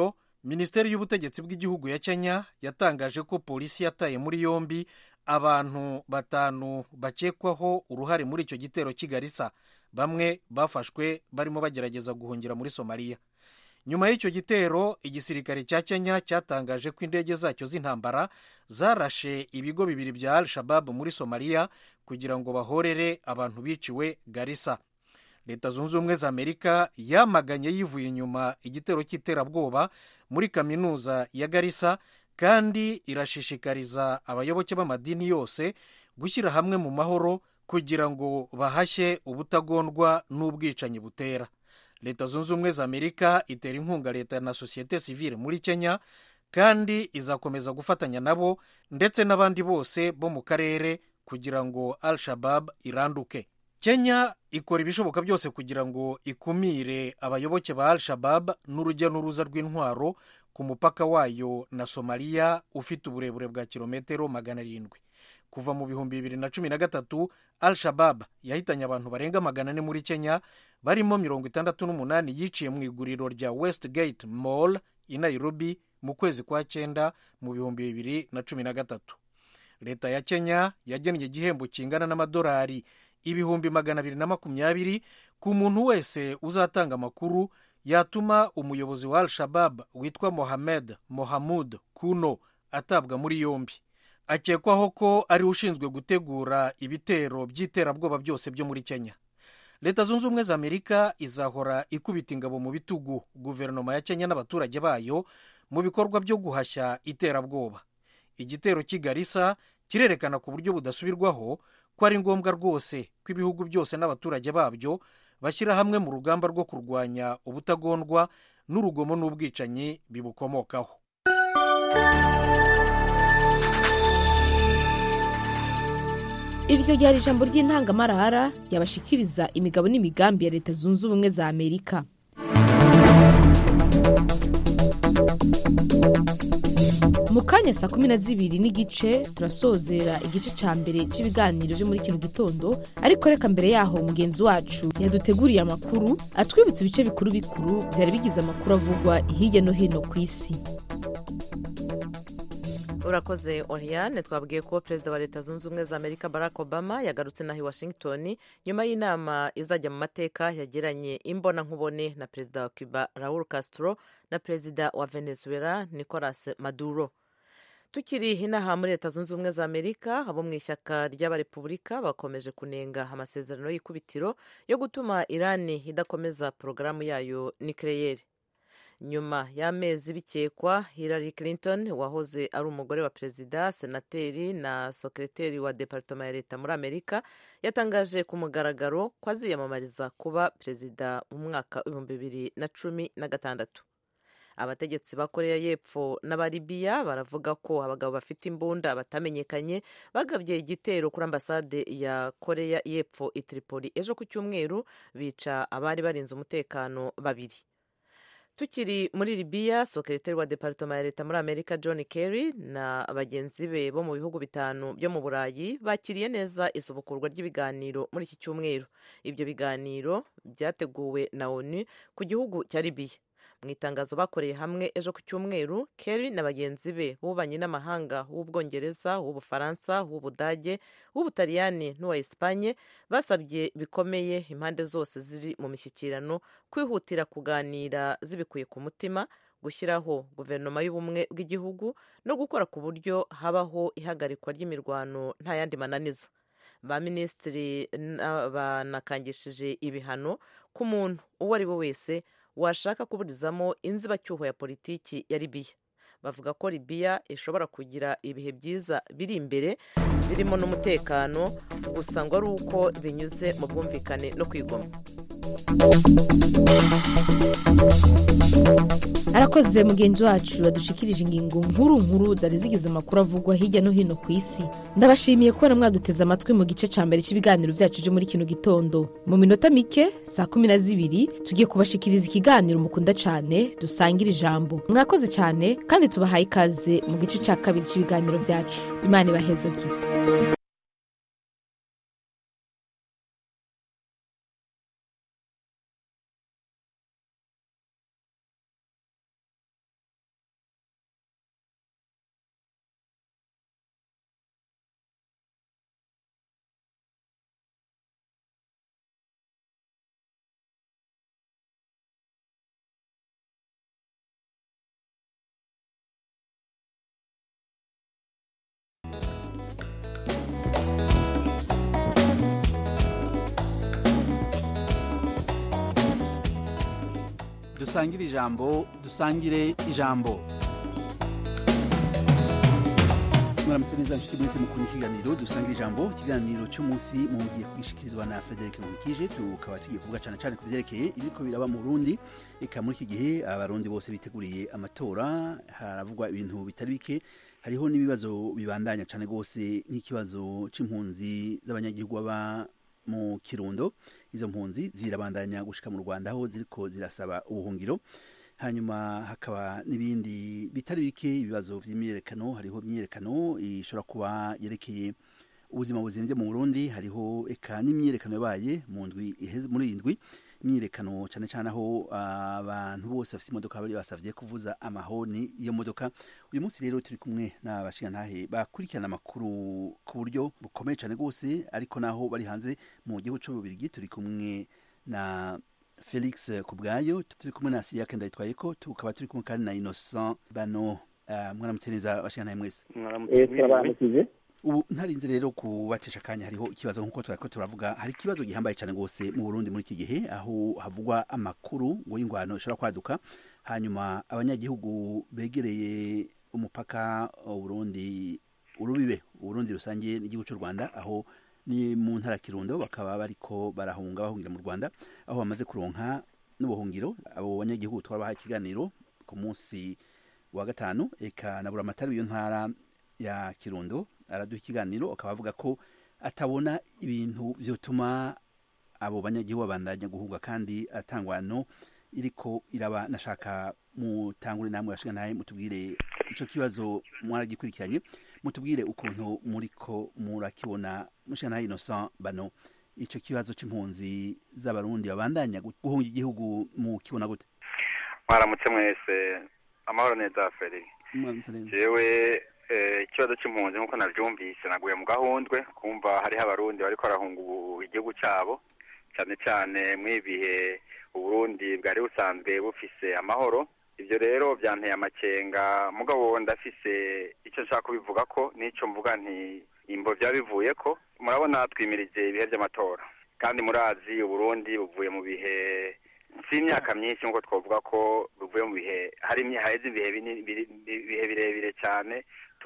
minisiteri y'ubutegetsi bw'igihugu ya kenya yatangaje ko polisi yataye muri yombi abantu batanu bakekwaho uruhare muri icyo gitero cy'igarisa bamwe bafashwe barimo bagerageza guhungira muri somaliya nyuma y'icyo gitero igisirikare cya kenya cyatangaje ko indege zacyo z'intambara zarashe ibigo bibiri bya al shabab muri somaliya kugira ngo bahorere abantu biciwe garisa leta zunze ubumwe za amerika yamaganye yivuye inyuma igitero cy'iterabwoba muri kaminuza ya garisa kandi irashishikariza abayoboke b'amadini yose gushyira hamwe mu mahoro kugira ngo bahashye ubutagondwa n'ubwicanyi butera leta zunze ubumwe za amerika itera inkunga leta na sosiyete sivile muri kenya kandi izakomeza gufatanya nabo ndetse n'abandi bose bo mu karere kugira ngo al shabab iranduke kenya ikora ibishoboka byose kugira ngo ikumire abayoboke ba al shabab n'urujya n'uruza rw'intwaro ku mupaka wayo na somaliya ufite uburebure bwa kilometero magana arindwi kuva mu bihumbi bibiri na cumi na gatatu al shabab yahitanye abantu barenga magana ane muri kenya barimo mirongo itandatu n'umunani yiciye mu iguriro rya westgate mall i nairobi mu kwezi kwa cyenda mu bihumbi bibiri na cumi na gatatu leta ya kenya yagennye igihembo kingana n'amadolari ibihumbi magana abiri na makumyabiri ku muntu wese uzatanga amakuru yatuma umuyobozi wa al shabab witwa mohamed mohamud kuno atabwa muri yombi akekwaho ko ari ushinzwe gutegura ibitero by'iterabwoba byose byo muri kenya leta zunze ubumwe za amerika izahora ikubita ingabo mu bitugu guverinoma ya kenya n'abaturage bayo mu bikorwa byo guhashya iterabwoba igitero cy'igarisa kirerekana ku buryo budasubirwaho ko ari ngombwa rwose ko ibihugu byose n'abaturage babyo bashyira hamwe mu rugamba rwo kurwanya ubutagondwa n'urugomo n'ubwicanyi bibukomokaho iryo ryari ijambo ry'intangamarara ryabashikiriza imigabo n'imigambi ya leta zunze ubumwe za amerika mu kanya saa kumi na zibiri n'igice turasozera igice cya mbere cy'ibiganiro byo muri kino gitondo ariko reka mbere yaho mugenzi wacu yaduteguriye amakuru atwibutsa ibice bikuru bikuru byari bigize amakuru avugwa hirya no hino ku isi urakoze oriane twabwiye ko perezida wa leta zunze ubumwe za amerika barack obama yagarutse naho i washington nyuma y'inama izajya mu mateka yagiranye imbonankubone na perezida wa cuba raul castro na perezida wa venezuela nicolas maduro tukiri inaha muri leta zunze ubumwe za amerika abo mu ishyaka ry'abarepubulika bakomeje kunenga amasezerano y'ikubitiro yo gutuma irani idakomeza porogaramu yayo nikireyeri nyuma y'amezi bikekwa Hillary Clinton wahoze ari umugore wa perezida senateri na sekreteri wa departoma ya leta muri amerika yatangaje ku mugaragaro ko aziyamamariza kuba perezida mu mwaka w'ibihumbi bibiri na cumi na gatandatu abategetsi ba koreya y'epfo n'abaribiya baravuga ko abagabo bafite imbunda batamenyekanye bagabye igitero kuri ambasade ya koreya y'epfo i tripoli ejo ku cyumweru bica abari barinze umutekano babiri tukiri muri libiya sekreteri wa departoma ya leta muri amerika john kerry na bagenzi be bo mu bihugu bitanu byo mu burayi bakiriye neza isubukurwa ry'ibiganiro muri iki cyumweru ibyo biganiro byateguwe na onu ku gihugu cya libiya mu itangazo bakoreye hamwe ejo ku cyumweru kerry na bagenzi be b'ububanyi n'amahanga w'ubwongereza w'ubufaransa w'ubudage w'ubutaliyani n'uwa esipanye basabye bikomeye impande zose ziri mu mishyikirano kwihutira kuganira zibikuye ku mutima gushyiraho guverinoma y'ubumwe bw'igihugu no gukora ku buryo habaho ihagarikwa ry'imirwano nta yandi mananiza ba minisitiri banakangishije ibihano ku muntu uwo ari we wese washaka kuburizamo inzibacyuho ya politiki ya libiya bavuga ko libiya ishobora kugira ibihe byiza biri imbere birimo n'umutekano gusa ngo ari uko binyuze mu bwumvikane no kwigomwa arakoze mugenzi wacu yadushikirije ingingo nkuru nkuru zari zigize amakuru avugwa hirya no hino ku isi ndabashimiye kubona mwaduteze amatwi mu gice cya mbere cy'ibiganiro byacu byo muri kino gitondo mu minota mike saa kumi na zibiri tugiye kubashikiriza ikiganiro mukunda cyane dusangira ijambo mwakoze cyane kandi tubahaye ikaze mu gice cya kabiri cy'ibiganiro byacu imana ibahezagire dusangire ijambo dusangire ijambo mwaramutse neza nshuti mwese mukunda ikiganiro dusangira ijambo ikiganiro cy'umunsi mugiye kugishikirizwa na Frederic Nkikije tukaba tugiye kuvuga cyane cyane ku byerekeye ibiko biraba mu Burundi eka muri iki gihe abarundi bose biteguriye amatora haravugwa ibintu bitari bike hariho n'ibibazo bibandanya cyane rwose nk'ikibazo c'impunzi z'abanyagihugu baba mu Kirundo izo mpunzi zirabandanya gushika mu Rwanda aho ziriko zirasaba ubuhungiro hanyuma hakaba n'ibindi bitari bike ibibazo vy'imyerekano hariho imyerekano ishobora kuba yerekeye ubuzima buzimvye mu Burundi hariho eka n'imyerekano yabaye mu ndwi iheze muri iyi ndwi imyiyerekano cyane cyane aho abantu bose bafite imodoka bari basavye kuvuza amahoni iyo modoka uyu munsi rero turi kumwe n'abashingantahe bakurikirana amakuru ku buryo bukomeye cyane rwose ariko naho bari hanze mu gihugu c'ububirigi turi kumwe na felix kubwayo turi kumwe na siriake ndayitwaye ko tukaba turi kumwe kandi na innocent bano uh, mwaramutse neza bashingantahe mwese turabaramukije ubu ntarinze rero kubatesha akanya hariho ikibazo nk'uko turako turavuga hari ikibazo gihambaye cyane rwose mu burundi muri iki gihe aho havugwa amakuru ngo y'ingwano ishobora kwaduka hanyuma abanyagihugu begereye umupaka uburundi urubibe uburundi rusangiye n'igihugu cy'u rwanda aho ni mu ntara kirundo bakaba bariko barahunga bahungira mu rwanda aho bamaze kuronka n'ubuhungiro abo banyagihugu twabaha ikiganiro ku munsi wa gatanu eka na buramatari w'iyo ntara ya kirundo araduha ikiganiro akaba avuga ko atabona ibintu byotuma abo banyagihugu babandanya guhunga kandi atangwano iriko iraba nashaka mutangure namwe bashiga naye mutubwire ico kibazo mwaragikurikiranye mutubwire ukuntu muriko murakibona mushiga naye Innocent bano ico kibazo c'impunzi z'abarundi babandanya guhunga igihugu mu kibona gute mwaramutse mwese amahoro neza feri jewe ikibazo cy'impunzi nk'uko nabyumvise naguye mu gahundwe kumva hariho abarundi bariko barahunga igihugu cyabo cyane cyane mw'ibihe uburundi bwari busanzwe bufise amahoro ibyo rero byanteye amakenga mugabo ndafise icyo nshaka kubivuga ko n'icyo mvuga nti imbo byaba bivuye ko murabona twimirije ibihe by'amatora kandi murazi uburundi buvuye mu bihe si imyaka myinshi nk'uko twavuga ko buvuye mu bihe hari haheze ibihe bihe birebire cyane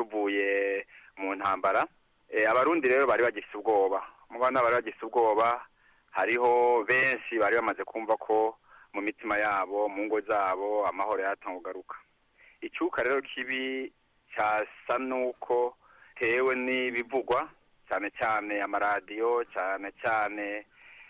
tuvuye mu ntambara abarundi rero bari bagifite ubwoba mubana bari bagifite ubwoba hariho benshi bari bamaze kumva ko mu mitima yabo mu ngo zabo amahoro yatanga kugaruka icyuka rero kibi cyasa n'uko tewe n'ibivugwa cyane cyane amaradiyo cyane cyane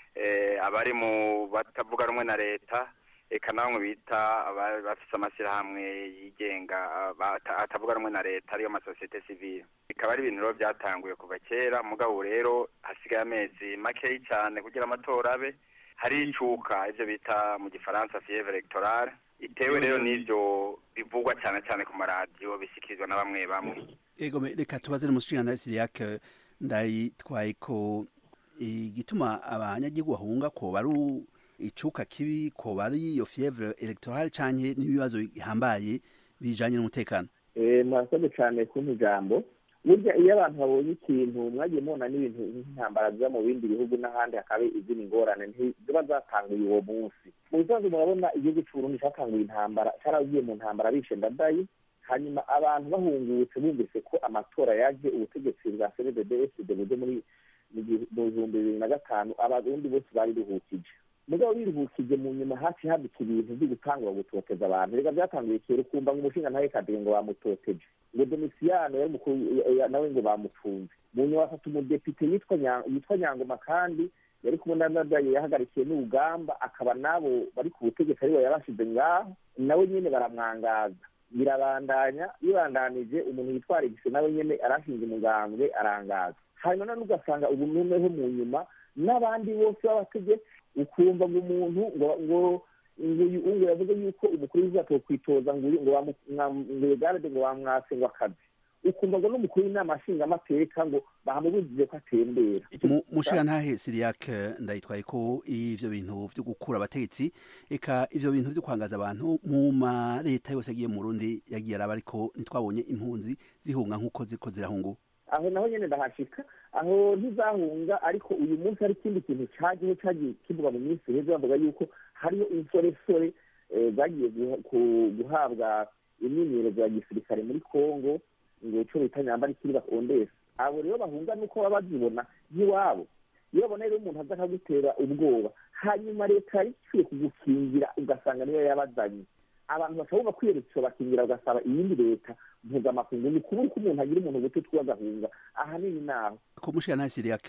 abari mu batavuga rumwe na leta eka namwe bita bafite amashyirahamwe yigenga atavuga rumwe na leta ariyo masosiyete sivile bikaba ari ibintu rero byatanguye kuva kera mugabo rero hasigaye amezi makeyi cyane kugira amatora abe hari icuka ibyo bita mu gifaransa fievre electorale itewe rero n'ibyo bivugwa cyane cyane ku maradiyo bishyikirizwa na bamwe bamwe ego reka tubaze n'umushinga siriyake ndayitwaye ko igituma abanyagihugu bahunga ko bari icuka kibi ko bari iyo fievre electorale canke n'ibibazo bihambaye bijanye n'umutekano eh mwakoze cyane kumpa ijambo burya iyo abantu babonye ikintu mwagiye mubona n'ibintu nk'intambara ziba mu bindi bihugu n'ahandi hakaba izindi ngorane ntiziba zatanguye uwo munsi mu bisanzwe murabona igihugu c'uburundi catanguye intambara caragiye mu ntambara bishe ndadayi hanyuma abantu bahungutse bumvise ko amatora yaje ubutegetsi bwa cnddsd buje muri mu bihumbi bibiri na gatanu abarundi bose bari ruhukije mugabo biruhukije mu nyuma hafi haduka ibintu byo gutangura gutoteza abantu reka byatanguye kera ukumva ngo umushinga ntawe kadire ngo bamutoteje ngo domisiyano yari mukuru nawe ngo bamufunze mu nyuma bafata umudepite yitwa nyangoma kandi yari kumwe na nadaye yahagarikiye n'urugamba akaba nabo bari ku butegetsi aribo yabashize ngaho nawe nyine baramwangaza birabandanya bibandanije umuntu yitwara igise nawe nyine arashinze umugambwe arangaza hanyuma none ugasanga ubu noneho mu nyuma n'abandi bose b'abategetsi ukumva ngo umuntu ngo ngo ngo yavuze yuko umukuru w'izato kwitoza ngo ngo garade ngo bamwase ngo akazi ukumva ngo n'umukuru w'inama nshingamateka ngo bahamubujije ko atembera mushiga ntahe siriyake ndayitwaye ko ivyo bintu vyo gukura abategetsi eka ivyo bintu vyo kwangaza abantu mu ma leta yose yagiye mu Burundi yagiye araba ariko ntitwabonye impunzi zihunga nk'uko ziriko zirahungu aho naho nyene ndahashika aho ntizahunga ariko uyu munsi hari ikindi kintu cagiye cagiye kivuga mu minsi heza bavuga yuko hariyo insoresore zagiye guhabwa imyimenyerezo ya gisirikare muri congo ngo ico bita nyambara ikiri bakondesa abo rero bahunga nuko baba bazibona nk'iwabo iyo babona rero umuntu aza akagutera ubwoba hanyuma leta yari ikwiye kugukingira ugasanga niyo yabazanye abantu bashobora kwiyereka bakingira ugasaba iyindi leta mpuzamakungu ni kubura ko umuntu agira umuntu guto twe agahunga ahanini naho ko mushira nta siriyak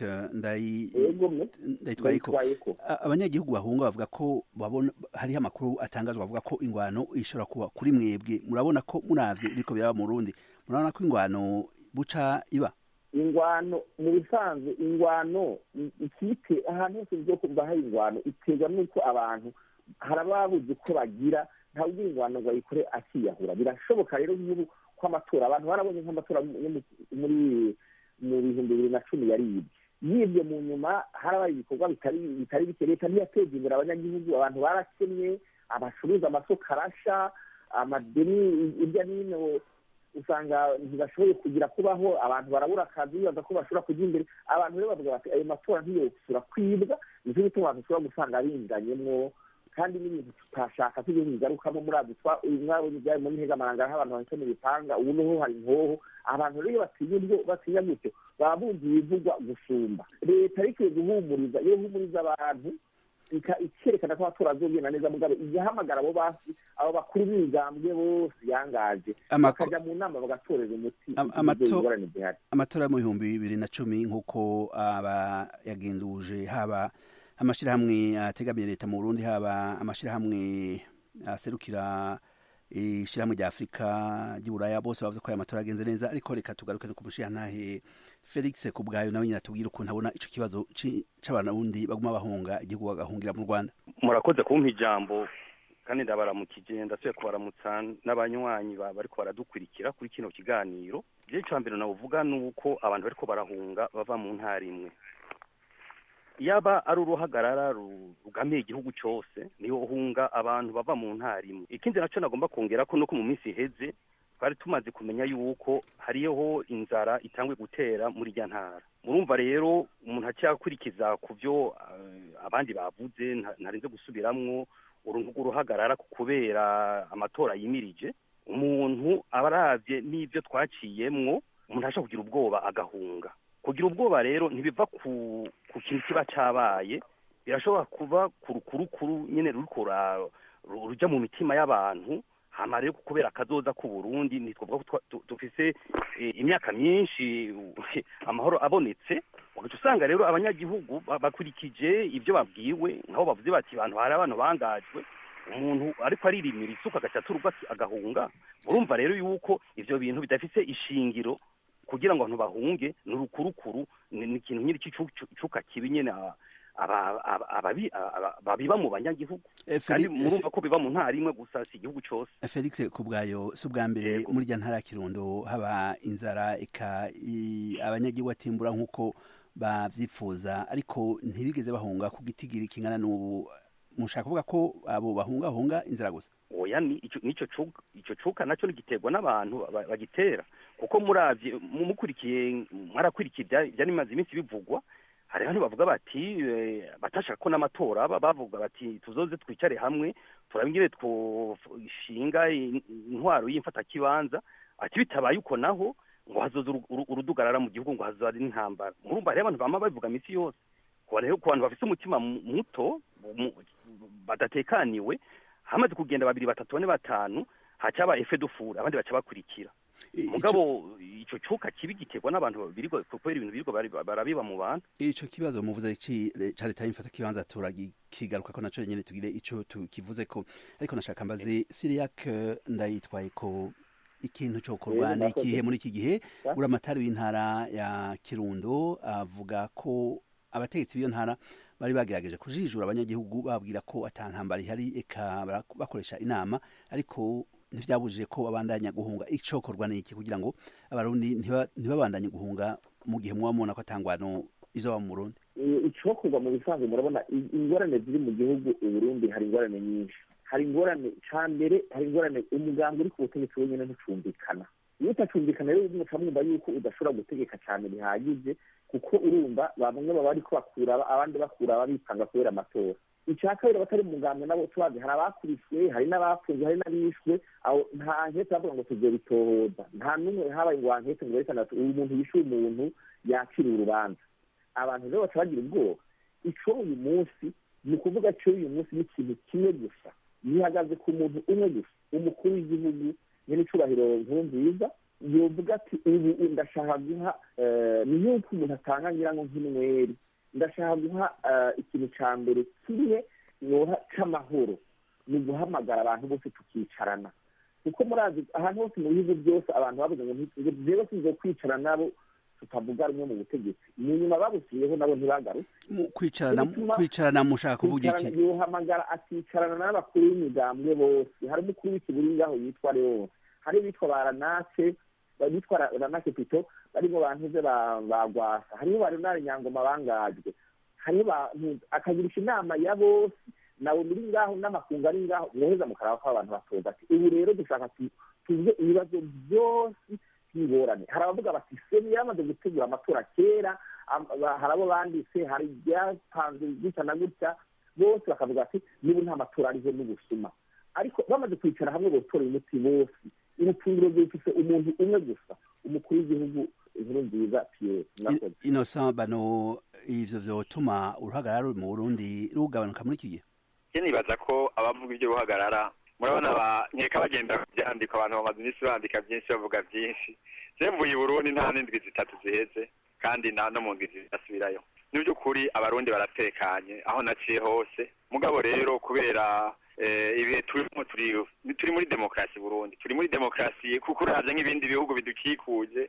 ndayitwaye ko abanyagihugu bahunga bavuga ko babona hariho amakuru atangazwa bavuga ko ingwano ishobora kuba kuri mwebwe murabona ko muravye biriko biraba mu Burundi murabona ko ingwano buca iba ingwano mu bisanzwe ingwano ikipe ahantu hose byo kuva hari ingwano iterwa n'uko abantu harababuze uko bagira ntawe ugira ingwano ngo ayikore akiyahura birashoboka rero nk'ubu ko amatora abantu barabonye nk'amatora muri mu bihumbi bibiri na cumi yaribwe yibwe mu nyuma harabaye ibikorwa bitari bitari bike leta ntiyateje imbere abanyagihugu abantu barakennye abacuruza amasoko arasha amadeni hirya n'ino usanga ntibashoboye kugira kubaho abantu barabura akazi bibaza ko bashobora kujya imbere abantu rero bavuga bati ayo matora ntiyosura kwibwa nicyo gituma abantu ushobora gusanga binganyemwo kandi n'ibintu tutashaka tujye bigarukamo muri abo mwabonye ibyari muri ntegamaranga aho abantu bahise mu bipanga ubu niho hari inkoho abantu rero iyo batinya ubwo batinya gutyo baba bumva ibivugwa gusumba leta ariko guhumuriza iyo ihumuriza abantu ikerekana ko amatora azogenda neza mugabe igahamagara abo basi abo bakuru b'imigambwe bose yangaje bakajya mu nama bagatorera umuti ingorane zihari amatora yo mu bihumbi bibiri na cumi nk'uko aba yagenduje haba amashyirahamwe ategamiye leta mu burundi haba amashyirahamwe aserukira ishyirahamwe rya afurika ry'uburaya bose bavuze ko aya matora agenze neza ariko reka tugaruke ku mushirantahe felix ku bwayo nawe nyine atubwira ukuntu abona icyo kibazo c'abarundi baguma bahunga igihugu bagahungira mu rwanda murakoze kumpa ijambo kandi ndabaramukije ndasubiye kubaramutsa n'abanywanyi bariko baradukurikira kuri kino kiganiro igihe cya mbere navuga ni uko abantu bariko barahunga bava mu ntara imwe yaba ari uruhagarara rugamiye igihugu cyose niho hunga abantu bava mu ntara imwe ikindi nacyo nagomba kongera ko nuko mu minsi iheze twari tumaze kumenya yuko hariho inzara itangwe gutera muri irya ntara murumva rero umuntu acyakurikiza ku byo abandi bavuze ntarenze gusubiramwo uruntu rw'uruhagarara kubera amatora yimirije umuntu aba arabye n'ibyo twaciyemwo umuntu ashobora kugira ubwoba agahunga kugira ubwoba rero ntibiva ku ku kintu kiba cyabaye birashobora kuba ku rukurukuru nyine ruriko rujya mu mitima y'abantu hama rero kubera akazoza ku Burundi ntitwavuga ko dufise imyaka myinshi amahoro abonetse ugaca usanga rero abanyagihugu bakurikije ibyo babwiwe nk'aho bavuze bati abantu hari abantu bangajwe umuntu ariko aririmira isuka agaca turuga agahunga urumva rero yuko ivyo bintu bidafise ishingiro kugira ngo abantu bahunge ni urukurukuru ni ikintu nyine cy'icuka kibi nyine babiba mu banyagihugu kandi murumva ko biba mu ntara imwe gusa si igihugu cyose felix ku bwayo si ubwa mbere muri rya ntara ya kirundo haba inzara eka abanyagihugu batimbura nk'uko babyifuza ariko ntibigeze bahunga ku gitigiri kingana n'ubu mushaka kuvuga ko abo bahungahunga inzara gusa oya nicyo icyo cuka nacyo giterwa n'abantu bagitera kuko muravye mukurikiye mwarakurikiye ibyanimaze iminsi bivugwa hari abantu bavuga bati batashaka ko n'amatora bavuga bati tuzoze twicare hamwe turabingire twoshinga intwaro y'imfatakibanza ati bitabaye uko naho ngo hazoza urudugarara mu gihugu ngo hazoza n'intambara murumva hariho abantu bama babivuga iminsi yose ku bantu bafite umutima muto badatekaniwe hamaze kugenda babiri batatu bane batanu hacaba efe dufura abandi baca bakurikira mugabo ico cuka kibi giterwa n'abantu birirwa kubera ibintu birirwa barabiba mu bantu ico kibazo muvuze ca leta y'imfata kibanza turakigaruka ko naco nyene tugire ico tukivuze ko ariko nashaka mbaze siriyak ndayitwaye ko ikintu cokorwa ni ikihe muri iki gihe uramatari w'intara ya kirundo avuga ko abategetsi b'iyo ntara bari bagerageje kujijura abanyagihugu babwira ko atantambara ihari eka bakoresha inama ariko ntibyabujije ko babandanya guhunga icokorwa ni iki kugira ngo abarundi ntibabandanye guhunga mu gihe muba mubona ko atangwano izoba mu burundi icokorwa mu bisanzwe murabona ingorane ziri mu gihugu uburundi hari ingorane nyinshi hari ingorane ca mbere hari ingorane umugambi uri ku butegetsi wenyine ntucumbikana iyo utacumbikana rero muca mwumva yuko udashobora gutegeka cyane bihagije kuko urumva bamwe baba bariko bakura abandi bakura babitanga kubera amatora icya kabiri abatari mu ngano nabo tubazi hari abakuriswe hari n'abafunzwe hari n'abishwe aho nta nkete bavuga ngo tujye bitohoza nta n'umwe habaye ngo wankete ngo berekane ati uyu muntu yishuye umuntu yakiriye urubanza abantu rero baca bagira ubwoba ico uyu munsi ni ukuvuga cyo uyu munsi ni ikintu kimwe gusa gihagaze ku muntu umwe gusa umukuru w'igihugu nyir'icyubahiro nkuru nziza yovuga ati ubu ndashaka guha ni nk'uko umuntu atanga ngira ngo nk'inweri ndashaka guha ikintu cya mbere kimwe yoha cy'amahoro ni uguhamagara abantu bose tukicarana kuko murazi ahantu hose mu bihugu byose abantu bavuze ngo rero tuzo kwicara nabo tutavuga rumwe mu butegetsi ni nyuma babusubiyeho nabo ntibagaruke kwicarana kwicarana mushaka kuvuga iki yohamagara akicarana n'abakuru b'imigambwe bose hari umukuru w'ikiburi ngaho yitwa leon hari bitwa baranase bitwa ranake pito barimo bantuze bagwasa hariho baronari nyangoma bangajwe hariho akagirisha inama ya bose nawe muri ngaho n'amakungu ari ngaho mwoheza mukaraba ko abantu batoza ati ubu rero dushaka tuvuge ibibazo byose by'ingorane hari abavuga bati seni yamaze gutegura amatora kera hari abo banditse hari ibyapanzwe gutya na gutya bose bakavuga ati niba nta matora ariho n'ubusuma ariko bamaze kwicara hamwe gutora umuti bose urupfunguro rwifise umuntu umwe gusa umukuru w'igihugu inkuru nziza piyeri innocent bano ivyo vyotuma uruhagarara mu burundi rugabanuka muri iki gihe je nibaza ko abavuga ibyo ruhagarara murabona nkeka bagenda kubyandika abantu bamaze iminsi bandika byinshi bavuga byinshi je mvuye i burundi nta n'indwi zitatu ziheze kandi nta no mu ndwi zidasubirayo ni by'ukuri abarundi baratekanye aho naciye hose mugabo rero kubera ibihe turimo turi muri demokarasi burundi turi muri demokarasi kuko uravye nk'ibindi bihugu bidukikuje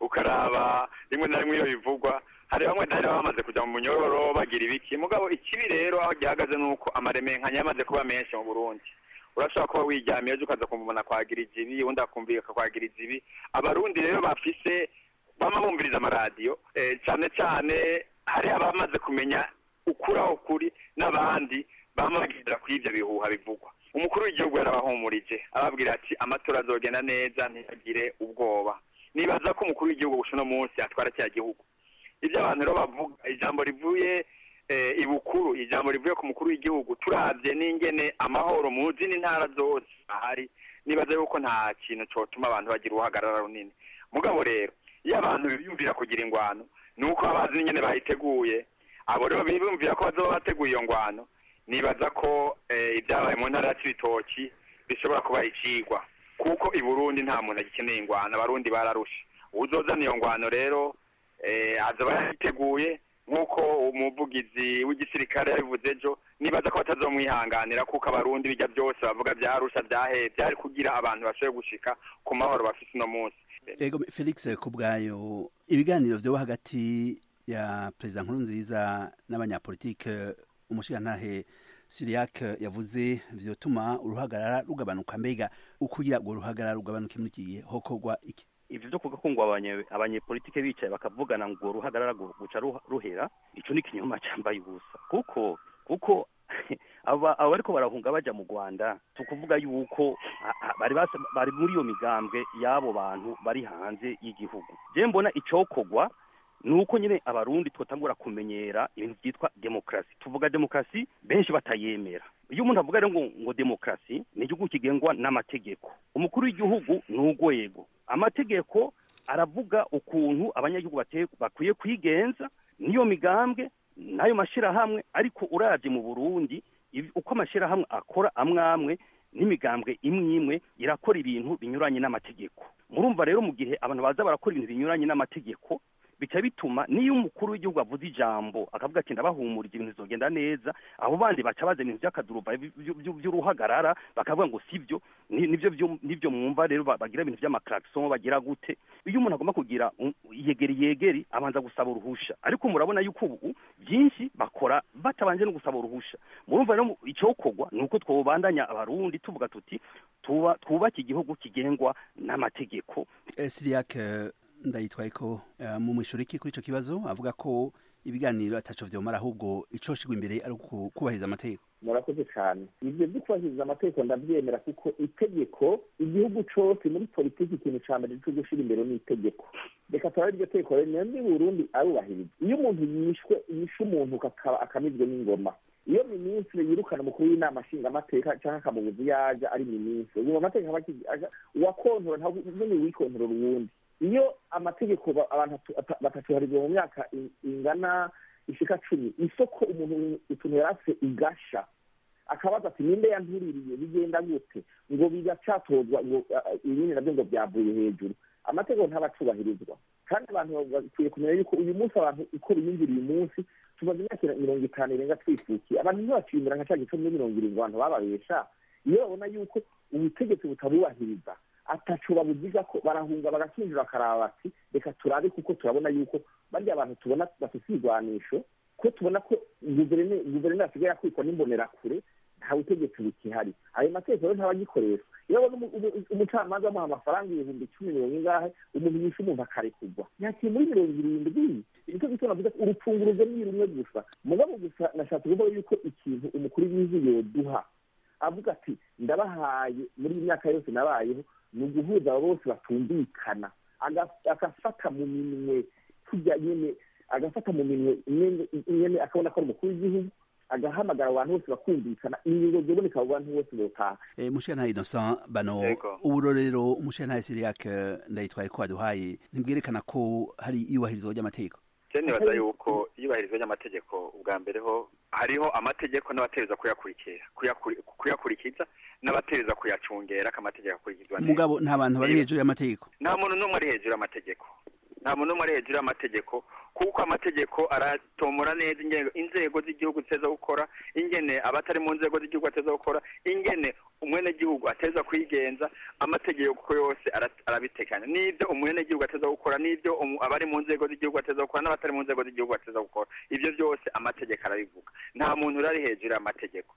ukaraba rimwe na rimwe iyo bivugwa hari bamwe dahera bamaze kuja mu munyororo bagira ibiki mugabo ikibi rero aho gihagaze nuko amaremenkanya yamaze kuba menshi mu burundi urashobora kuba wiryamiye ejo ukaza kumubona kwagira izibi undi akumvika kwagira izibi abarundi rero bafise bama bumviriza amaradiyo cane cane hari abamaze kumenya ukuri aho kuri n'abandi bama bagendera kuri ivyo bihuha bivugwa umukuru w'igihugu yarabahumurije ababwira ati amatora azogenda neza ntihagire ubwoba nibaza ko umukuru w'igihugu gusa uno munsi atwara cya gihugu ibyo abantu rero bavuga ijambo rivuye ibukuru ijambo rivuye ku mukuru w'igihugu turabye n'ingene amahoro mu zindi ntara zose ahari nibaza yuko nta kintu cyotuma abantu bagira uruhagarara runini mugabo rero iyo abantu biyumvira kugira ingwano ni uko bazi n'ingene bayiteguye abo rero biyumvira ko bazoba bateguye iyo ngwano nibaza ko ibyabaye mu ntara ya cibitoki bishobora kuba icigwa kuko i burundi nta muntu agikeneye ingwano abarundi bararusha uzozana iyo ngwano rero azoba yayiteguye nk'uko umuvugizi w'igisirikare yabivuze ejo nibaza ko batazomwihanganira kuko abarundi bijya byose bavuga byarusha byaheye byari kugira abantu bashoboye gushika ku mahoro bafise uno munsi ego felix kubwayo ibiganiro vyoba hagati ya perezida nkurunziza n'abanyapolitike umushirantahe siriyak yavuze vyotuma uruhagarara rugabanuka mbega ukugira ngo uruhagarara rugabanuke muri iki gihe hokorwa iki ivyo vyo kuvuga ngo abanyepolitike bicaye bakavugana ngo uruhagarara guca ruhera ico ni ikinyoma cambaye ubusa kuko kuko aba bariko barahunga baja mu rwanda tukuvuga yuko bari bari muri iyo migambwe y'abo bantu bari hanze y'igihugu je mbona icokorwa nuko nyine abarundi twotangura kumenyera ibintu byitwa demokarasi tuvuga demokarasi benshi batayemera iyo umuntu avuga rero ngo ngo demokarasi ni igihugu kigengwa n'amategeko umukuru w'igihugu ni urwego amategeko aravuga ukuntu abanyagihugu bakwiye kwigenza n'iyo migambwe n'ayo mashyirahamwe ariko uravye mu burundi uko amashyirahamwe akora amwe amwe n'imigambwe imwe imwe irakora ibintu binyuranye n'amategeko murumva rero mu gihe abantu baza barakora ibintu binyuranye n'amategeko bica bituma niyo umukuru w'igihugu avuze ijambo akavuga ati ndabahumurije ibintu bizogenda neza abo bandi baca baza ibintu by'akaduruva by'uruhagarara bakavuga ngo sibyo nivyo nivyo mwumva rero bagira ibintu by'amaklaxon bagira gute iyo umuntu agomba kugira yegeri yegeri abanza gusaba uruhusha ariko murabona yuko ubu byinshi bakora batabanje no gusaba uruhusha murumva rero icokorwa ni uko twobandanya abarundi tuvuga tuti twubake igihugu kigengwa n'amategeko siriyak ndayitwaye ko mu mwishuri iki kuri icyo kibazo avuga ko ibiganiro ataco vyomara ahubwo icoshigwa imbere ari kubahiriza amategeko murakoze cyane ibyo byo kubahiriza amategeko ndabyemera kuko itegeko igihugu cyose muri politiki ikintu cya mbere cyo gushyira imbere ni itegeko reka turabe iryo tegeko rero niyo ni burundi arubahiriza iyo umuntu yishwe yishe umuntu akamizwe n'ingoma iyo minisitiri yirukana umukuru w'inama nshingamateka cyangwa akamubuza iyo ajya ari minisitiri ubu amategeko aba uwakontora ntabwo nyine wikontorora uwundi iyo amategeko abantu batatuharizwa mu myaka ingana ishika cumi isoko umuntu utuntu yari afite igasha akabaza ati ninde yantuririye bigenda gute ngo bigacatozwa ngo ibindi nabyo ngo byavuye hejuru amategeko ntabacubahirizwa kandi abantu bakwiye kumenya yuko uyu munsi abantu uko biyumvira uyu munsi tumaze imyaka mirongo itanu irenga twifukiye abantu ntibaciyumvira nka cya gice muri mirongo irindwi abantu bababesha iyo babona yuko ubutegetsi butabubahiriza atacu babugiza ko barahunga bagakinjira bakaraba bati reka turabe kuko turabona yuko barya abantu tubona bafite ibigwanisho ko tubona ko guverineri asigaye akwikwa n'imbonerakure nta butegetsi bukihari ayo mategeko rero ntabagikoresha iyo abona umucamanza amuha amafaranga ibihumbi icumi mirongo ingahe umuntu yishe umuntu akarekurwa yakiri muri mirongo irindwi nicyo gituma navuze ko urupfunguruzo ni rumwe gusa mugabo gusa nashatse kuvuga yuko ikintu umukuru w'igihugu yoduha avuga ati ndabahaye muri iyi myaka yose nabayeho ni uguhuza abo bose batumvikana agafata mu minwe tujya nyine agafata mu minwe nyine akabona ko ari umukuru w'igihugu agahamagara abantu bose bakumvikana ingingo ziboneka abo bantu bose botaha mushana innocent bano uburorero umushana siriake ndayitwaye ko waduhaye ntibwerekana ko hari iyubahirizwa ry'amategeko je nibaza yuko iyubahirizwa ry'amategeko ubwa mbere ho hariho amategeko n'abatereza kuyakurikira kuyakurikiza n'abatereza kuyacungera ko amategeko akurikizwa neza mugabo nta bantu bari hejuru y'amategeko nta muntu n'umwe ari hejuru y'amategeko nta muntu n'umwe ari hejuru y'amategeko kuko amategeko aratomora neza inzego z'igihugu ziteza gukora ingene abatari mu nzego z'igihugu ateza gukora ingene umwenegihugu ateza kwigenza amategeko yose arabitekanya n'ibyo umwenegihugu ateza gukora n'ibyo abari mu nzego z'igihugu ateza gukora n'abatari mu nzego z'igihugu ateza gukora ibyo byose amategeko arabivuga nta muntu uri hejuru y'amategeko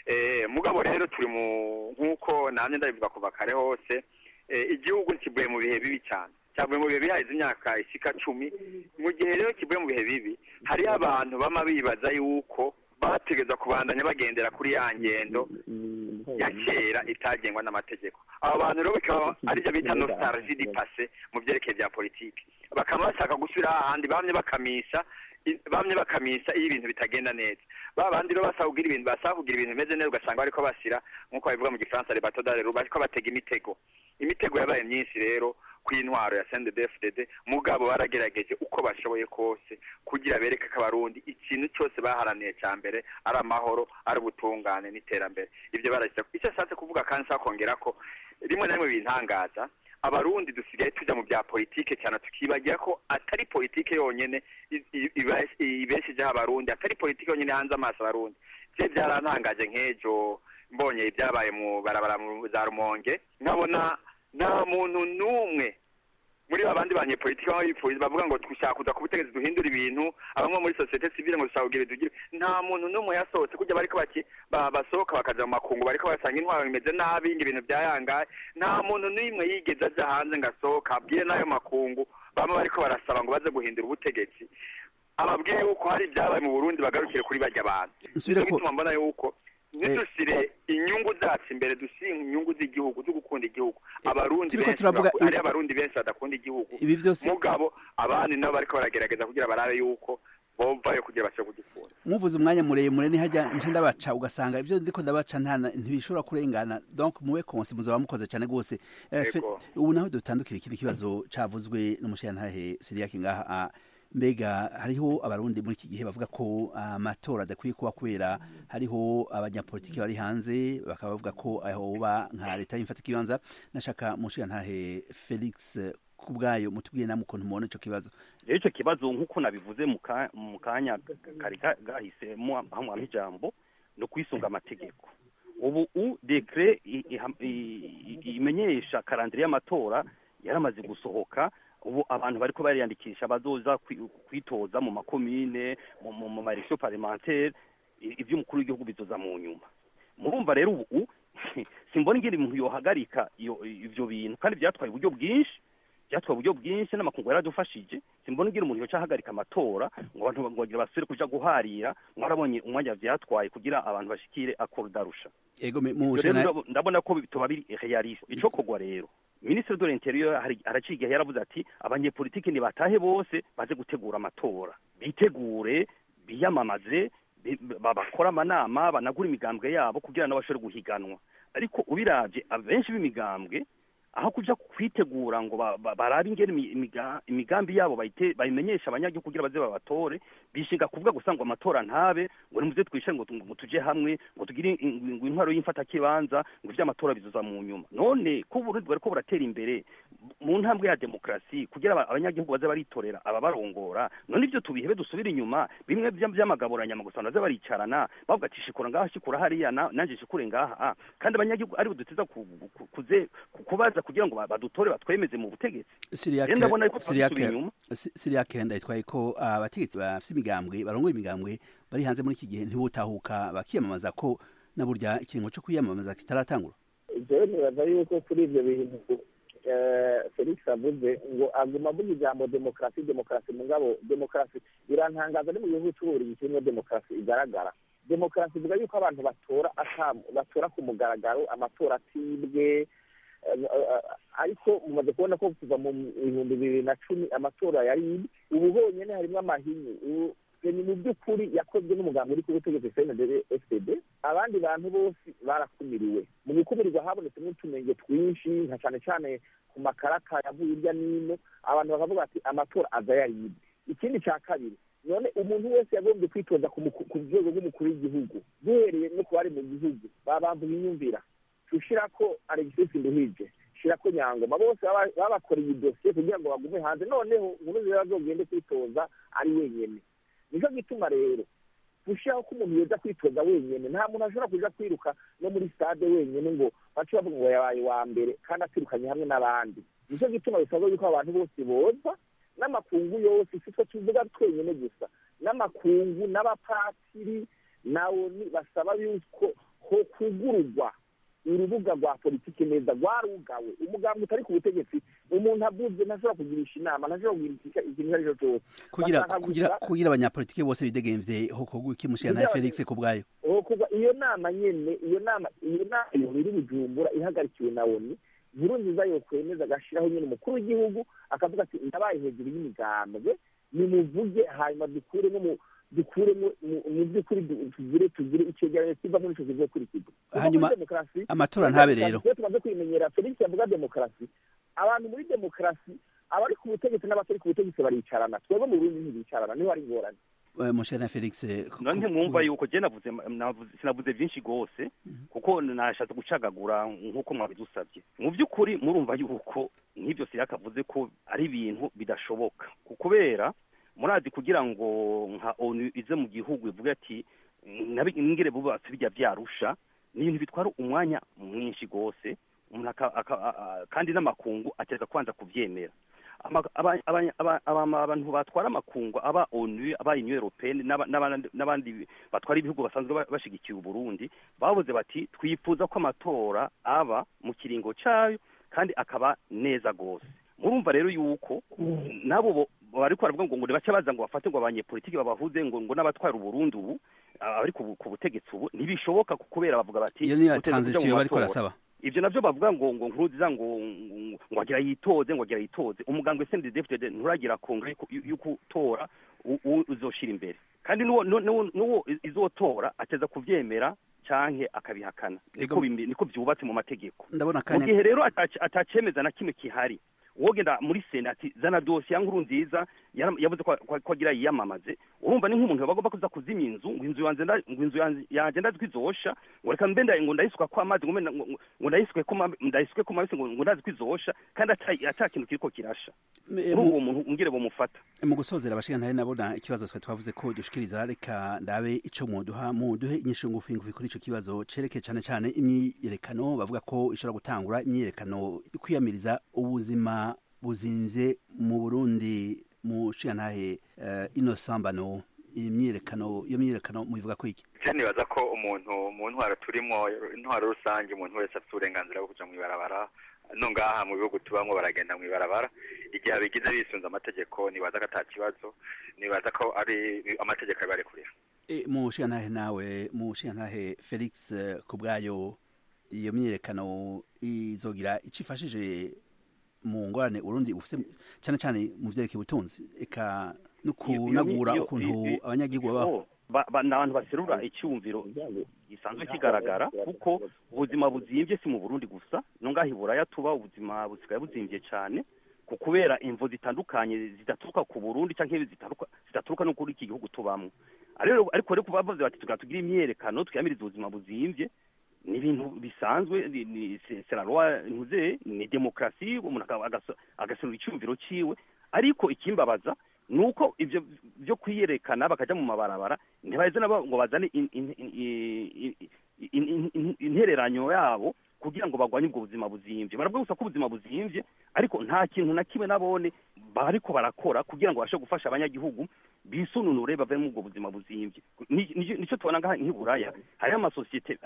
mugabo rero turi mu nk'uko nanjye ndabivuga kuva kare hose igihugu kivuye mu bihe bibi cyane cyavuye mu bihe bihahize imyaka isika cumi mu gihe rero kivuye mu bihe bibi hariho abantu bama bibaza yuko bategeza kubandanya bagendera kuri ya ngendo ya kera itagengwa n'amategeko abo bantu rero bikaba aribyo bita nostalgie di passé mu byerekeye bya politiki bakaba bashaka gusubira ahandi bamye bakamisha bamye bakamisa iyo ibintu bitagenda neza ba bandi rero basaba kugira ibintu basaba kugira ibintu bimeze neza ugasanga bariko bashyira nk'uko babivuga mu gifaransa le bateau d'arrêt bariko batega imitego imitego yabaye myinshi rero ku intwaro ya CNDD-FDD mugabo baragerageje uko bashoboye kose kugira bereke ko abarundi ikintu cyose baharaniye cya mbere ari amahoro ari ubutungane n'iterambere ibyo barashyira icyo ashatse kuvuga kandi nshaka kongera ko rimwe na rimwe bintangaza abarundi dusigaye tujya mu bya politike cyane tukibagira ko atari politike yonyine ibeshejeho abarundi atari politike yonyine hanze amaso abarundi bye byarantangaje nk'ejo mbonye ibyabaye mu barabara za rumonge nkabona nta muntu n'umwe muri babandi banyepolitike baba bifuza bavuga ngo dushaka kuza ku butegetsi duhindura ibintu abamwe muri sosiyete sivile ngo dushaka kugira tugire nta muntu n'umwe yasohotse kujya bariko baki basohoka bakaja mu makungu bariko basanga intwaro bimeze nabi ibintu byayangaye nta muntu n'imwe yigeze aja hanze ngo asohoka abwire n'ayo makungu bamwe bariko barasaba ngo baze guhindura ubutegetsi ababwiye yuko hari ibyabaye mu burundi bagarukire kuri barya bantu nicyo gituma mbona yuko ntidushyire inyungu zacu imbere dushyire inyungu z'igihugu zo gukunda igihugu abarundi benshi hari abarundi benshi badakunda igihugu mugabo abandi nabo bariko baragerageza kugira barabe yuko bovayo kugira bashobore kugikunda muvuze umwanya muremure nihajya nce ndabaca ugasanga ibyo ndiko ndabaca nta ntibishobora kurengana donc muwe konse muzaba mukoze cyane rwose ubu naho dutandukira ikindi kibazo cavuzwe n'umushirantahe siriyake ngaha mbega hariho abarundi muri iki gihe bavuga ko amatora adakwiye kuba kubera hariho abanyapolitiki bari hanze bakaba bavuga ko ahoba nka leta y'imfata ikibanza nashaka mushirantahe felix ku bwayo mutubwiye namwe ukuntu mubona ico kibazo rero ico kibazo nk'uko nabivuze mu kanya kari gahisemo hamwe ijambo no kwisunga amategeko ubu u dekre imenyesha karandire y'amatora yaramaze gusohoka ubu abantu bariko bariyandikisha bazoza kwitoza mu makomine mu maregion parlementaire ivy'umukuru w'igihugu bizoza mu nyuma murumva rero ubu simbona ingene umuntu yohagarika ivyo bintu kandi vyatwaye uburyo bwinshi byatwaye uburyo bwinshi n'amakungu yaradufashije simbona ugira umuntu yoca ahagarika amatora ngo abantu ngo bagira basubire kuja guharira mwarabonye umwanya vyatwaye kugira abantu bashikire akorudarusha ego me- mu Ivyo rero jana ndabo- ndabona ko bitoba biri realiste ico kogwa rero minisitiri de l'interieur hari- araciye igihe yaravuze ati abanyepolitiki nibatahe bose baze gutegura amatora bitegure biyamamaze bi- ba- bakore amanama banagura imigambwe yabo kugira ngo bashobore guhiganwa ariko ubiravye abenshi b'imigambwe aho kuja kwitegura ngo ba- ba- barabe ingene imi- imiga- imigambi yabo bayite- bayimenyesha abanyagihugu kugira baze babatore bishinga kuvuga gusa ngo amatora ntabe ngo nimuze twishe ngo tu- ngo tuje hamwe ngo tugire in- in- ngo intwaro y'imfatakibanza ngo ivy'amatora bizoza mu nyuma none ko uburundi bwariko buratera imbere mu ntambwe ya demokarasi kugira aba- abanyagihugu baze baritorera ababarongora none ivyo tubihebe dusubire inyuma bimwe vya- vy'amagaburanyama gusa baze baricarana bavuga ati shikura ngaha shikura hariya na- nanje shikure ngaha ah. kandi abanyagihugu aribo duteza ku- ku- kuze ku- kubaza kugira ngo ba- badutore batwemeze mu butegetsi Siriake Rero ndabona yuko Siriake twasubira inyuma Si- Siriake ndayitwaye ko abategetsi bafite imigambwe barongoye imigambwe bari hanze muri iki gihe ntibutahuka bakiyamamaza ko na burya ikiringo cyo kwiyamamaza kitaratangura jewe nibaza yuko kuri ibyo bintu eh, felix avuze ngo aguma avuga ijambo demokarasi demokarasi mugabo demokarasi birantangaza ni mu gihugu cy'ububiligi kirimo demokarasi igaragara demokarasi ivuga yuko abantu batora ata- batora ku mugaragaro amatora atibwe eh, eh, ariko mumaze kubona ko kuva mu bihumbi bibiri na cumi amatora yari ubu honyine harimo amahinyu ubu ni mu by'ukuri yakozwe n'umugambi uri ku butegetsi cndb fpd abandi bantu bose barakumiriwe mu gukumirirwa habonetsemo utunenge twinshi nka cyane cyane ku makaraka yavuye hirya n'ino abantu bakavuga ati amatora aza yaribwe ikindi cya kabiri none umuntu wese yagombye kwitoza ku muku- ku rwego rw'umukuru w'igihugu duhereye no ku bari mu gihugu babambuye inyumvira tushira ko alegisi nduhije shira ko nyangoma bose baba- babakoreye idosiye kugira ngo bagume hanze noneho nkuru nziza azogende kwitoza ari wenyene nicyo gituma rero gushyiraho ko umuntu yeza kwitoza wenyine nta muntu ashobora kuja kwiruka no muri stade wenyine ngo bace bavuga ngo yabaye wa mbere kandi atirukanye hamwe n'abandi nicyo gituma bisabwa yuko abantu bose boza n'amakungu yose si twe tuvuga twenyine gusa n'amakungu n'abapatiri nawo ni- basaba yuko ho kugururwa urubuga rwa politiki neza rwarugawe umugambi utari ku butegetsi umuntu abuze ntashobora kugirisha inama ntashobora kugira ikintu icyo ari cyo cyose kugira Bashaka kugira gusa- kugira abanyapolitike bose bidegemvye ho kogwa ikimushira na Kugira- Felix ku bwayo uwo kuva iyo nama nyene iyo nama iyo nama iyo iri bujumbura ihagarikiwe na oni nkuru nziza yokwemeza agashiraho nyene umukuru w'igihugu akavuga ati ndabaye hejuru y'imigambwe nimuvuge hanyuma dukuremo mu dukuremo mu- mu by'ukuri du- tugire tugire icegeranyo kiva muri ico kizokurikizwa Kuko Hanyuma, muri demokarasi- amatora muri ntabe demokarasi, rero. iyo tumaze kwimenyera felix yavuga demokarasi abantu muri demokarasi abari ku butegetsi n'abatari ku butegetsi baricarana twebwe mu burundi ntibicarana niho ari ingorane Eh, mushira na Felix eh, ku- none ku- mwumva yuko je navuze navuze- sinavuze byinshi gose kuko nashatse gucagagura nk'uko mwabidusabye mu by'ukuri murumva yuko nk'ibyo siyakavuze ko ari ibintu bidashoboka ku- kubera murazi kugira ngo nka onu ize mu gihugu ivuge ati "Nabi- ngire bubatse bijya byarusha ni ibintu bitwara umwanya mwinshi gose umuntu aka- aka- a- a- kandi n'amakungu akereka kwanza kuvyemera Ama- aba- aba- aba- aba- abantu batwara amakungu aba onu aba union européenne n'aba- n'abandi n'abandi batwara ibihugu basanzwe ba- bashigikiye uburundi bavuze bati twifuza ko amatora aba mu kiringo cayo kandi akaba neza gose murumva rero yuko nabo bo- bariko baravuga ngo ngo bace baza ngo bafate ngo abanyepolitiki babahuze ngo ngo n'abatwara uburundi ubu abari ku bu- ku butegetsi ubu ntibishoboka ku- kubera bavuga bati iyo ni ya "Muteze kuja mu transition bariko matora." barasaba ivyo navyo bavuga ngo ngo nkuruziza ngo ngo- ngo agira yitoze ngo agira yitoze umuganga SNDD-FDD nturagira kongre yuko utora u- u- uzoshira imbere kandi nuwo nu- nu- nuwo izotora ateza kuvyemera canke akabihakana niko Ego. bimbi- niko vyubatse mu mategeko ndabona mu kanya gihe rero atac- atacemeza na kimwe kihari wogenda muri sena ati zana dosiye ya nkuru nziza yara- yavuze ko ko- ko agira yiyamamaze urumva ni nk'umuntu bagomba kuza kuzimya inzu ngo inzu yanjye nda- ngo inzu yanjye yanjye ndazwi izosha ngo reka mbe nda- ngo ndayisuka ko amazi ngo mbe nda- ngo ngo ndayisuke ko ma- ndayisuke ko mabisi ngo ngo ndazi ko izosha kandi ata ata kintu kiriko kirasha Me- muri mu- uwo muntu ungire bomufata mu gusozera abashinga ntari nabona ikibazo twe twavuze ko dushikiriza reka ndabe ico muduha muduhe inyishu ngufi ngufi kuri ico kibazo cereke cane cane imyiyerekano bavuga ko ishobora gutangura imyiyerekano kwiyamiriza ubuzima buzimvye mu Burundi mu shingantahe uh, inosambano imyiyerekano iyo myiyerekano mubivuga ko iki je nibaza ko umuntu mu ntwaro turimo intwaro rusange umuntu wese afite uburenganzira bwo kuja mw'ibarabara no ngaha mu bihugu tubamwo baragenda mw'ibarabara igihe abigize bisunze amategeko nibaza ko ata kibazo nibaza ko ari amategeko abibarekurira mu nshingantahe nawe mu nshingantahe felix ku bwayo iyo myiyerekano izogira icyo ifashije mu ngorane urundi ufite cyane cyane mu byerekeye ubutunzi eka no kunagura ukuntu abanyagihugu babaho ni abantu baserura icyumviro gisanzwe kigaragara kuko ubuzima buzimbye si mu burundi gusa no ngaho iburaya tuba ubuzima busigaye buzimbye cyane ku kubera imvo zitandukanye zidaturuka ku burundi cyangwa zidaturuka no kuri iki gihugu tubamo ariko rero kuba bavuze bati tugira imyerekano twiyamiriza ubuzima buzimbye ni ibintu bisanzwe ni serarwa ntuze ni demokarasi umuntu agaserura icyumviro cyiwe ariko ikimbabaza ni uko ibyo byo kwiyerekana bakajya mu mabarabara ntibaheze nabo ngo bazane intereranyo yabo kugira ngo bagwanye ubwo buzima buzimbye baravuga gusa ko ubuzima buzimbye ariko nta kintu na kimwe nabone bariko barakora kugira ngo babashe gufasha abanyagihugu bisununure bave muri ubwo buzima buzimbye nicyo tubona ngaha nk'iburaya hariho amasosiyete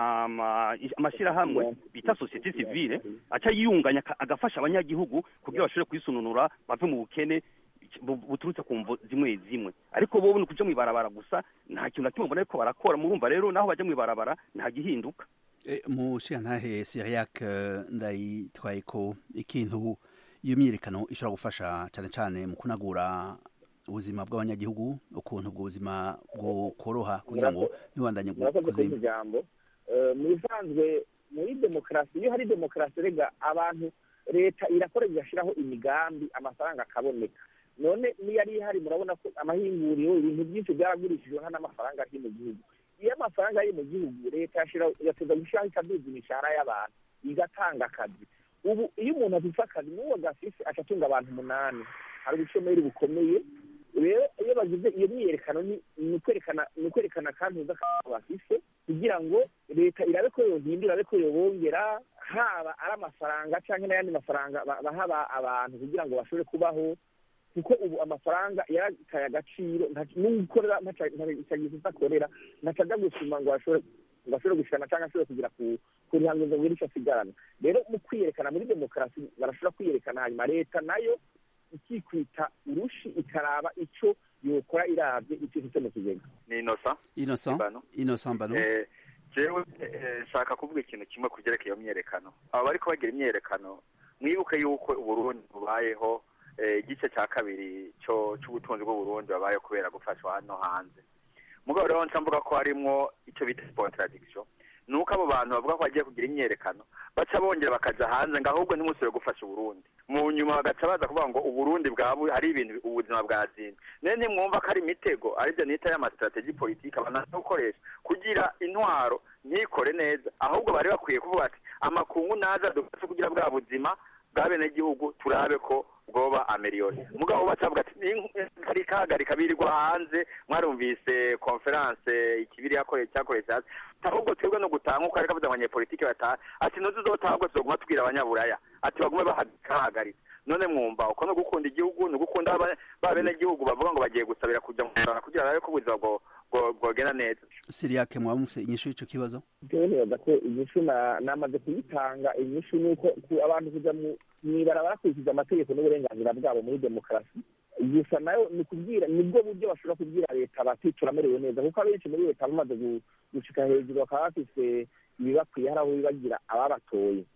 amashyirahamwe bita sosiyete sivile aca yiyunganya agafasha abanyagihugu kugira bashobore kwisununura bave mu bukene buturutse ku mvo zimwe zimwe ariko bo ni kuja mu ibarabara gusa nta kintu na kimwe mbona ariko barakora murumva rero naho bajya mu ibarabara nta gihinduka mu nshingantahe siriyak ndayitwaye ko ikintu iyo myiyerekano ishobora gufasha cyane cyane mu kunagura ubuzima bw'abanyagihugu ukuntu ubwo buzima bwokoroha kugira ngo ntibandanye kuzimba ijambo mu bisanzwe muri demokarasi iyo hari demokarasi rega abantu leta irakora igashyiraho imigambi amafaranga akaboneka none niyo ari ihari murabona ko amahinguriro ibintu byinshi byaragurishijwe n'amafaranga ari mu gihugu iyo amafaranga ari mu gihugu leta yateza gushyiraho ikaduza imishahara y'abantu igatanga akazi ubu iyo umuntu afite akazi n'uwo gafise acatunga abantu umunani hari ubushomeri bukomeye rero iyo bagize iyo myiyerekano ni ukwerekana ni ukwerekana kandi uza akantu bafise kugira ngo leta irabe ko yohindura irabe ko yobongera haba ari amafaranga cyangwa n'ayandi mafaranga baha abantu kugira ngo bashobore kubaho kuko ubu amafaranga yarataye agaciro n'ukorera ntagize akorera ntatajya gusuma ngo bashobore gushikana cyangwa ashobore kugira ku rihangizo ngo icyo asigarana rero mu kwiyerekana muri demokarasi barashobora kwiyerekana hanyuma leta nayo ikikwita urushi ikaraba icyo yokora irabye icyo ifite mu kigega ni inosa inosa inosa mbano jewe nshaka kuvuga ikintu kimwe ku byerekeye iyo myiyerekano aba bariko bagira imyiyerekano mwibuke yuko uburundi bubayeho igice cya kabiri cy'ubutunzi bw'uburundi babaye kubera gufashwa hano hanze mugabo rero nca mvuga ko harimwo icyo bita contradiction ni uko abo bantu bavuga ko bagiye kugira imyerekano baca bongera bakaja hanze ngo ahubwo ntimusubire gufasha uburundi mu nyuma bagaca baza kuvuga ngo uburundi bwabo hari ibintu ubuzima bwazimye none ntimwumva ko ari imitego aribyo nita y'amasitrategi politiki abantu gukoresha kugira intwaro ntikore neza ahubwo bari bakwiye kuvuga ati amakungu naza dufashe kugira bwa buzima bwa benegihugu turabe ko bwoba ameriyoni mugabo bacavuga ati kari kahagarika birirwa hanze mwarumvise konferanse ikibiri yakoreye cyakoreye cyasi ahubwo twebwe no gutanga uko ariko avuze abanyepolitike bataha ati ntuzi uzotaha ahubwo tuzoguma tubwira abanyaburaya ati bagume bahagaritse none mwumva uko no gukunda igihugu ni ugukunda ba benegihugu bavuga ngo bagiye gusabira kujya mu rwanda kugira barabe ko ubuzima bwogenda neza siriyake mwaba mufite inyishu y'icyo kibazo jewe nibaza ko inyishu namaze kuyitanga inyishu ni uko abantu kujya mu ibarabara bakurikiza amategeko n'uburenganzira bwabo muri demokarasi gusa nayo ni kubwira nibwo buryo bashobora kubwira leta bati turamerewe neza kuko abenshi muri leta bamaze gushika hejuru bakaba bafise ibibakwiye hari aho bibagira ababatoye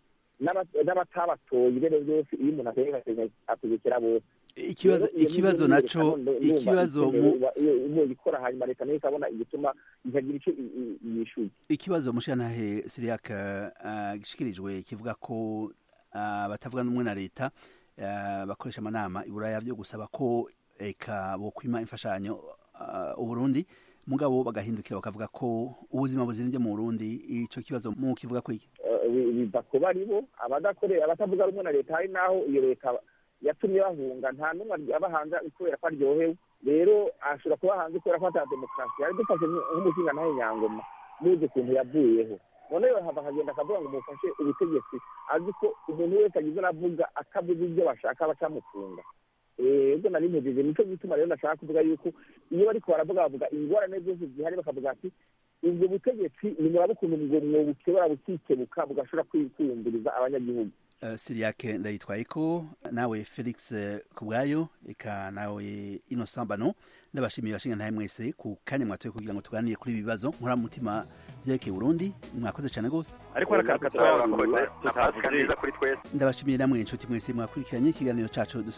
n'abatabatoye rero byose iyo umuntu ategeka ategekera bose ikibazo ikibazo naco ikibazo mu gikora hanyuma leta nayo ikabona igituma ikagira icyo yishuye ikibazo mushanahe siriyak gishikirijwe kivuga ko batavuga n'umwe na leta bakoresha amanama iburaya byo gusaba ko eka bokwima imfashanyo uburundi mugabo bagahindukira bakavuga ko ubuzima buzimbye mu burundi ico kibazo mu kivuga ko iki biva ku baribo abadakorera abatavuga rumwe na leta hari naho iyo leta yatumye bahunga nta n'umwe aba hanze kubera ko aryohewe rero ashobora kuba hanze kubera ko ata demokarasi yari dufashe nk'umushinga nawe nyangoma muzi ukuntu yavuyeho noneho hava akagenda akavuga ngo mufashe ubutegetsi azi ko umuntu wese agize aravuga atavuze ibyo bashaka bacamufunga ubwo nari mpejeje nicyo gituma rero nashaka kuvuga yuko iyo bariko baravuga bavuga ingorane zose zihari bakavuga ati ubwo butegetsi nimuraba ukuntu ngo mwobukebura bukikebuka bugashobora kwiyumviriza abanyagihugu uh, siriake ndayitwaye ko nawe felix uh, kubwayo eka nawe innocent bano ndabashimiye bashinga ntahe mwese ku kanya mwatoye kugira ngo tuganire kuri ibi bibazo nkora mutima vyerekeye burundi mwakoze cane gose ariko arakatwa tutavuze ndabashimiye namwe inshuti mwese mwakurikiranye ikiganiro cacu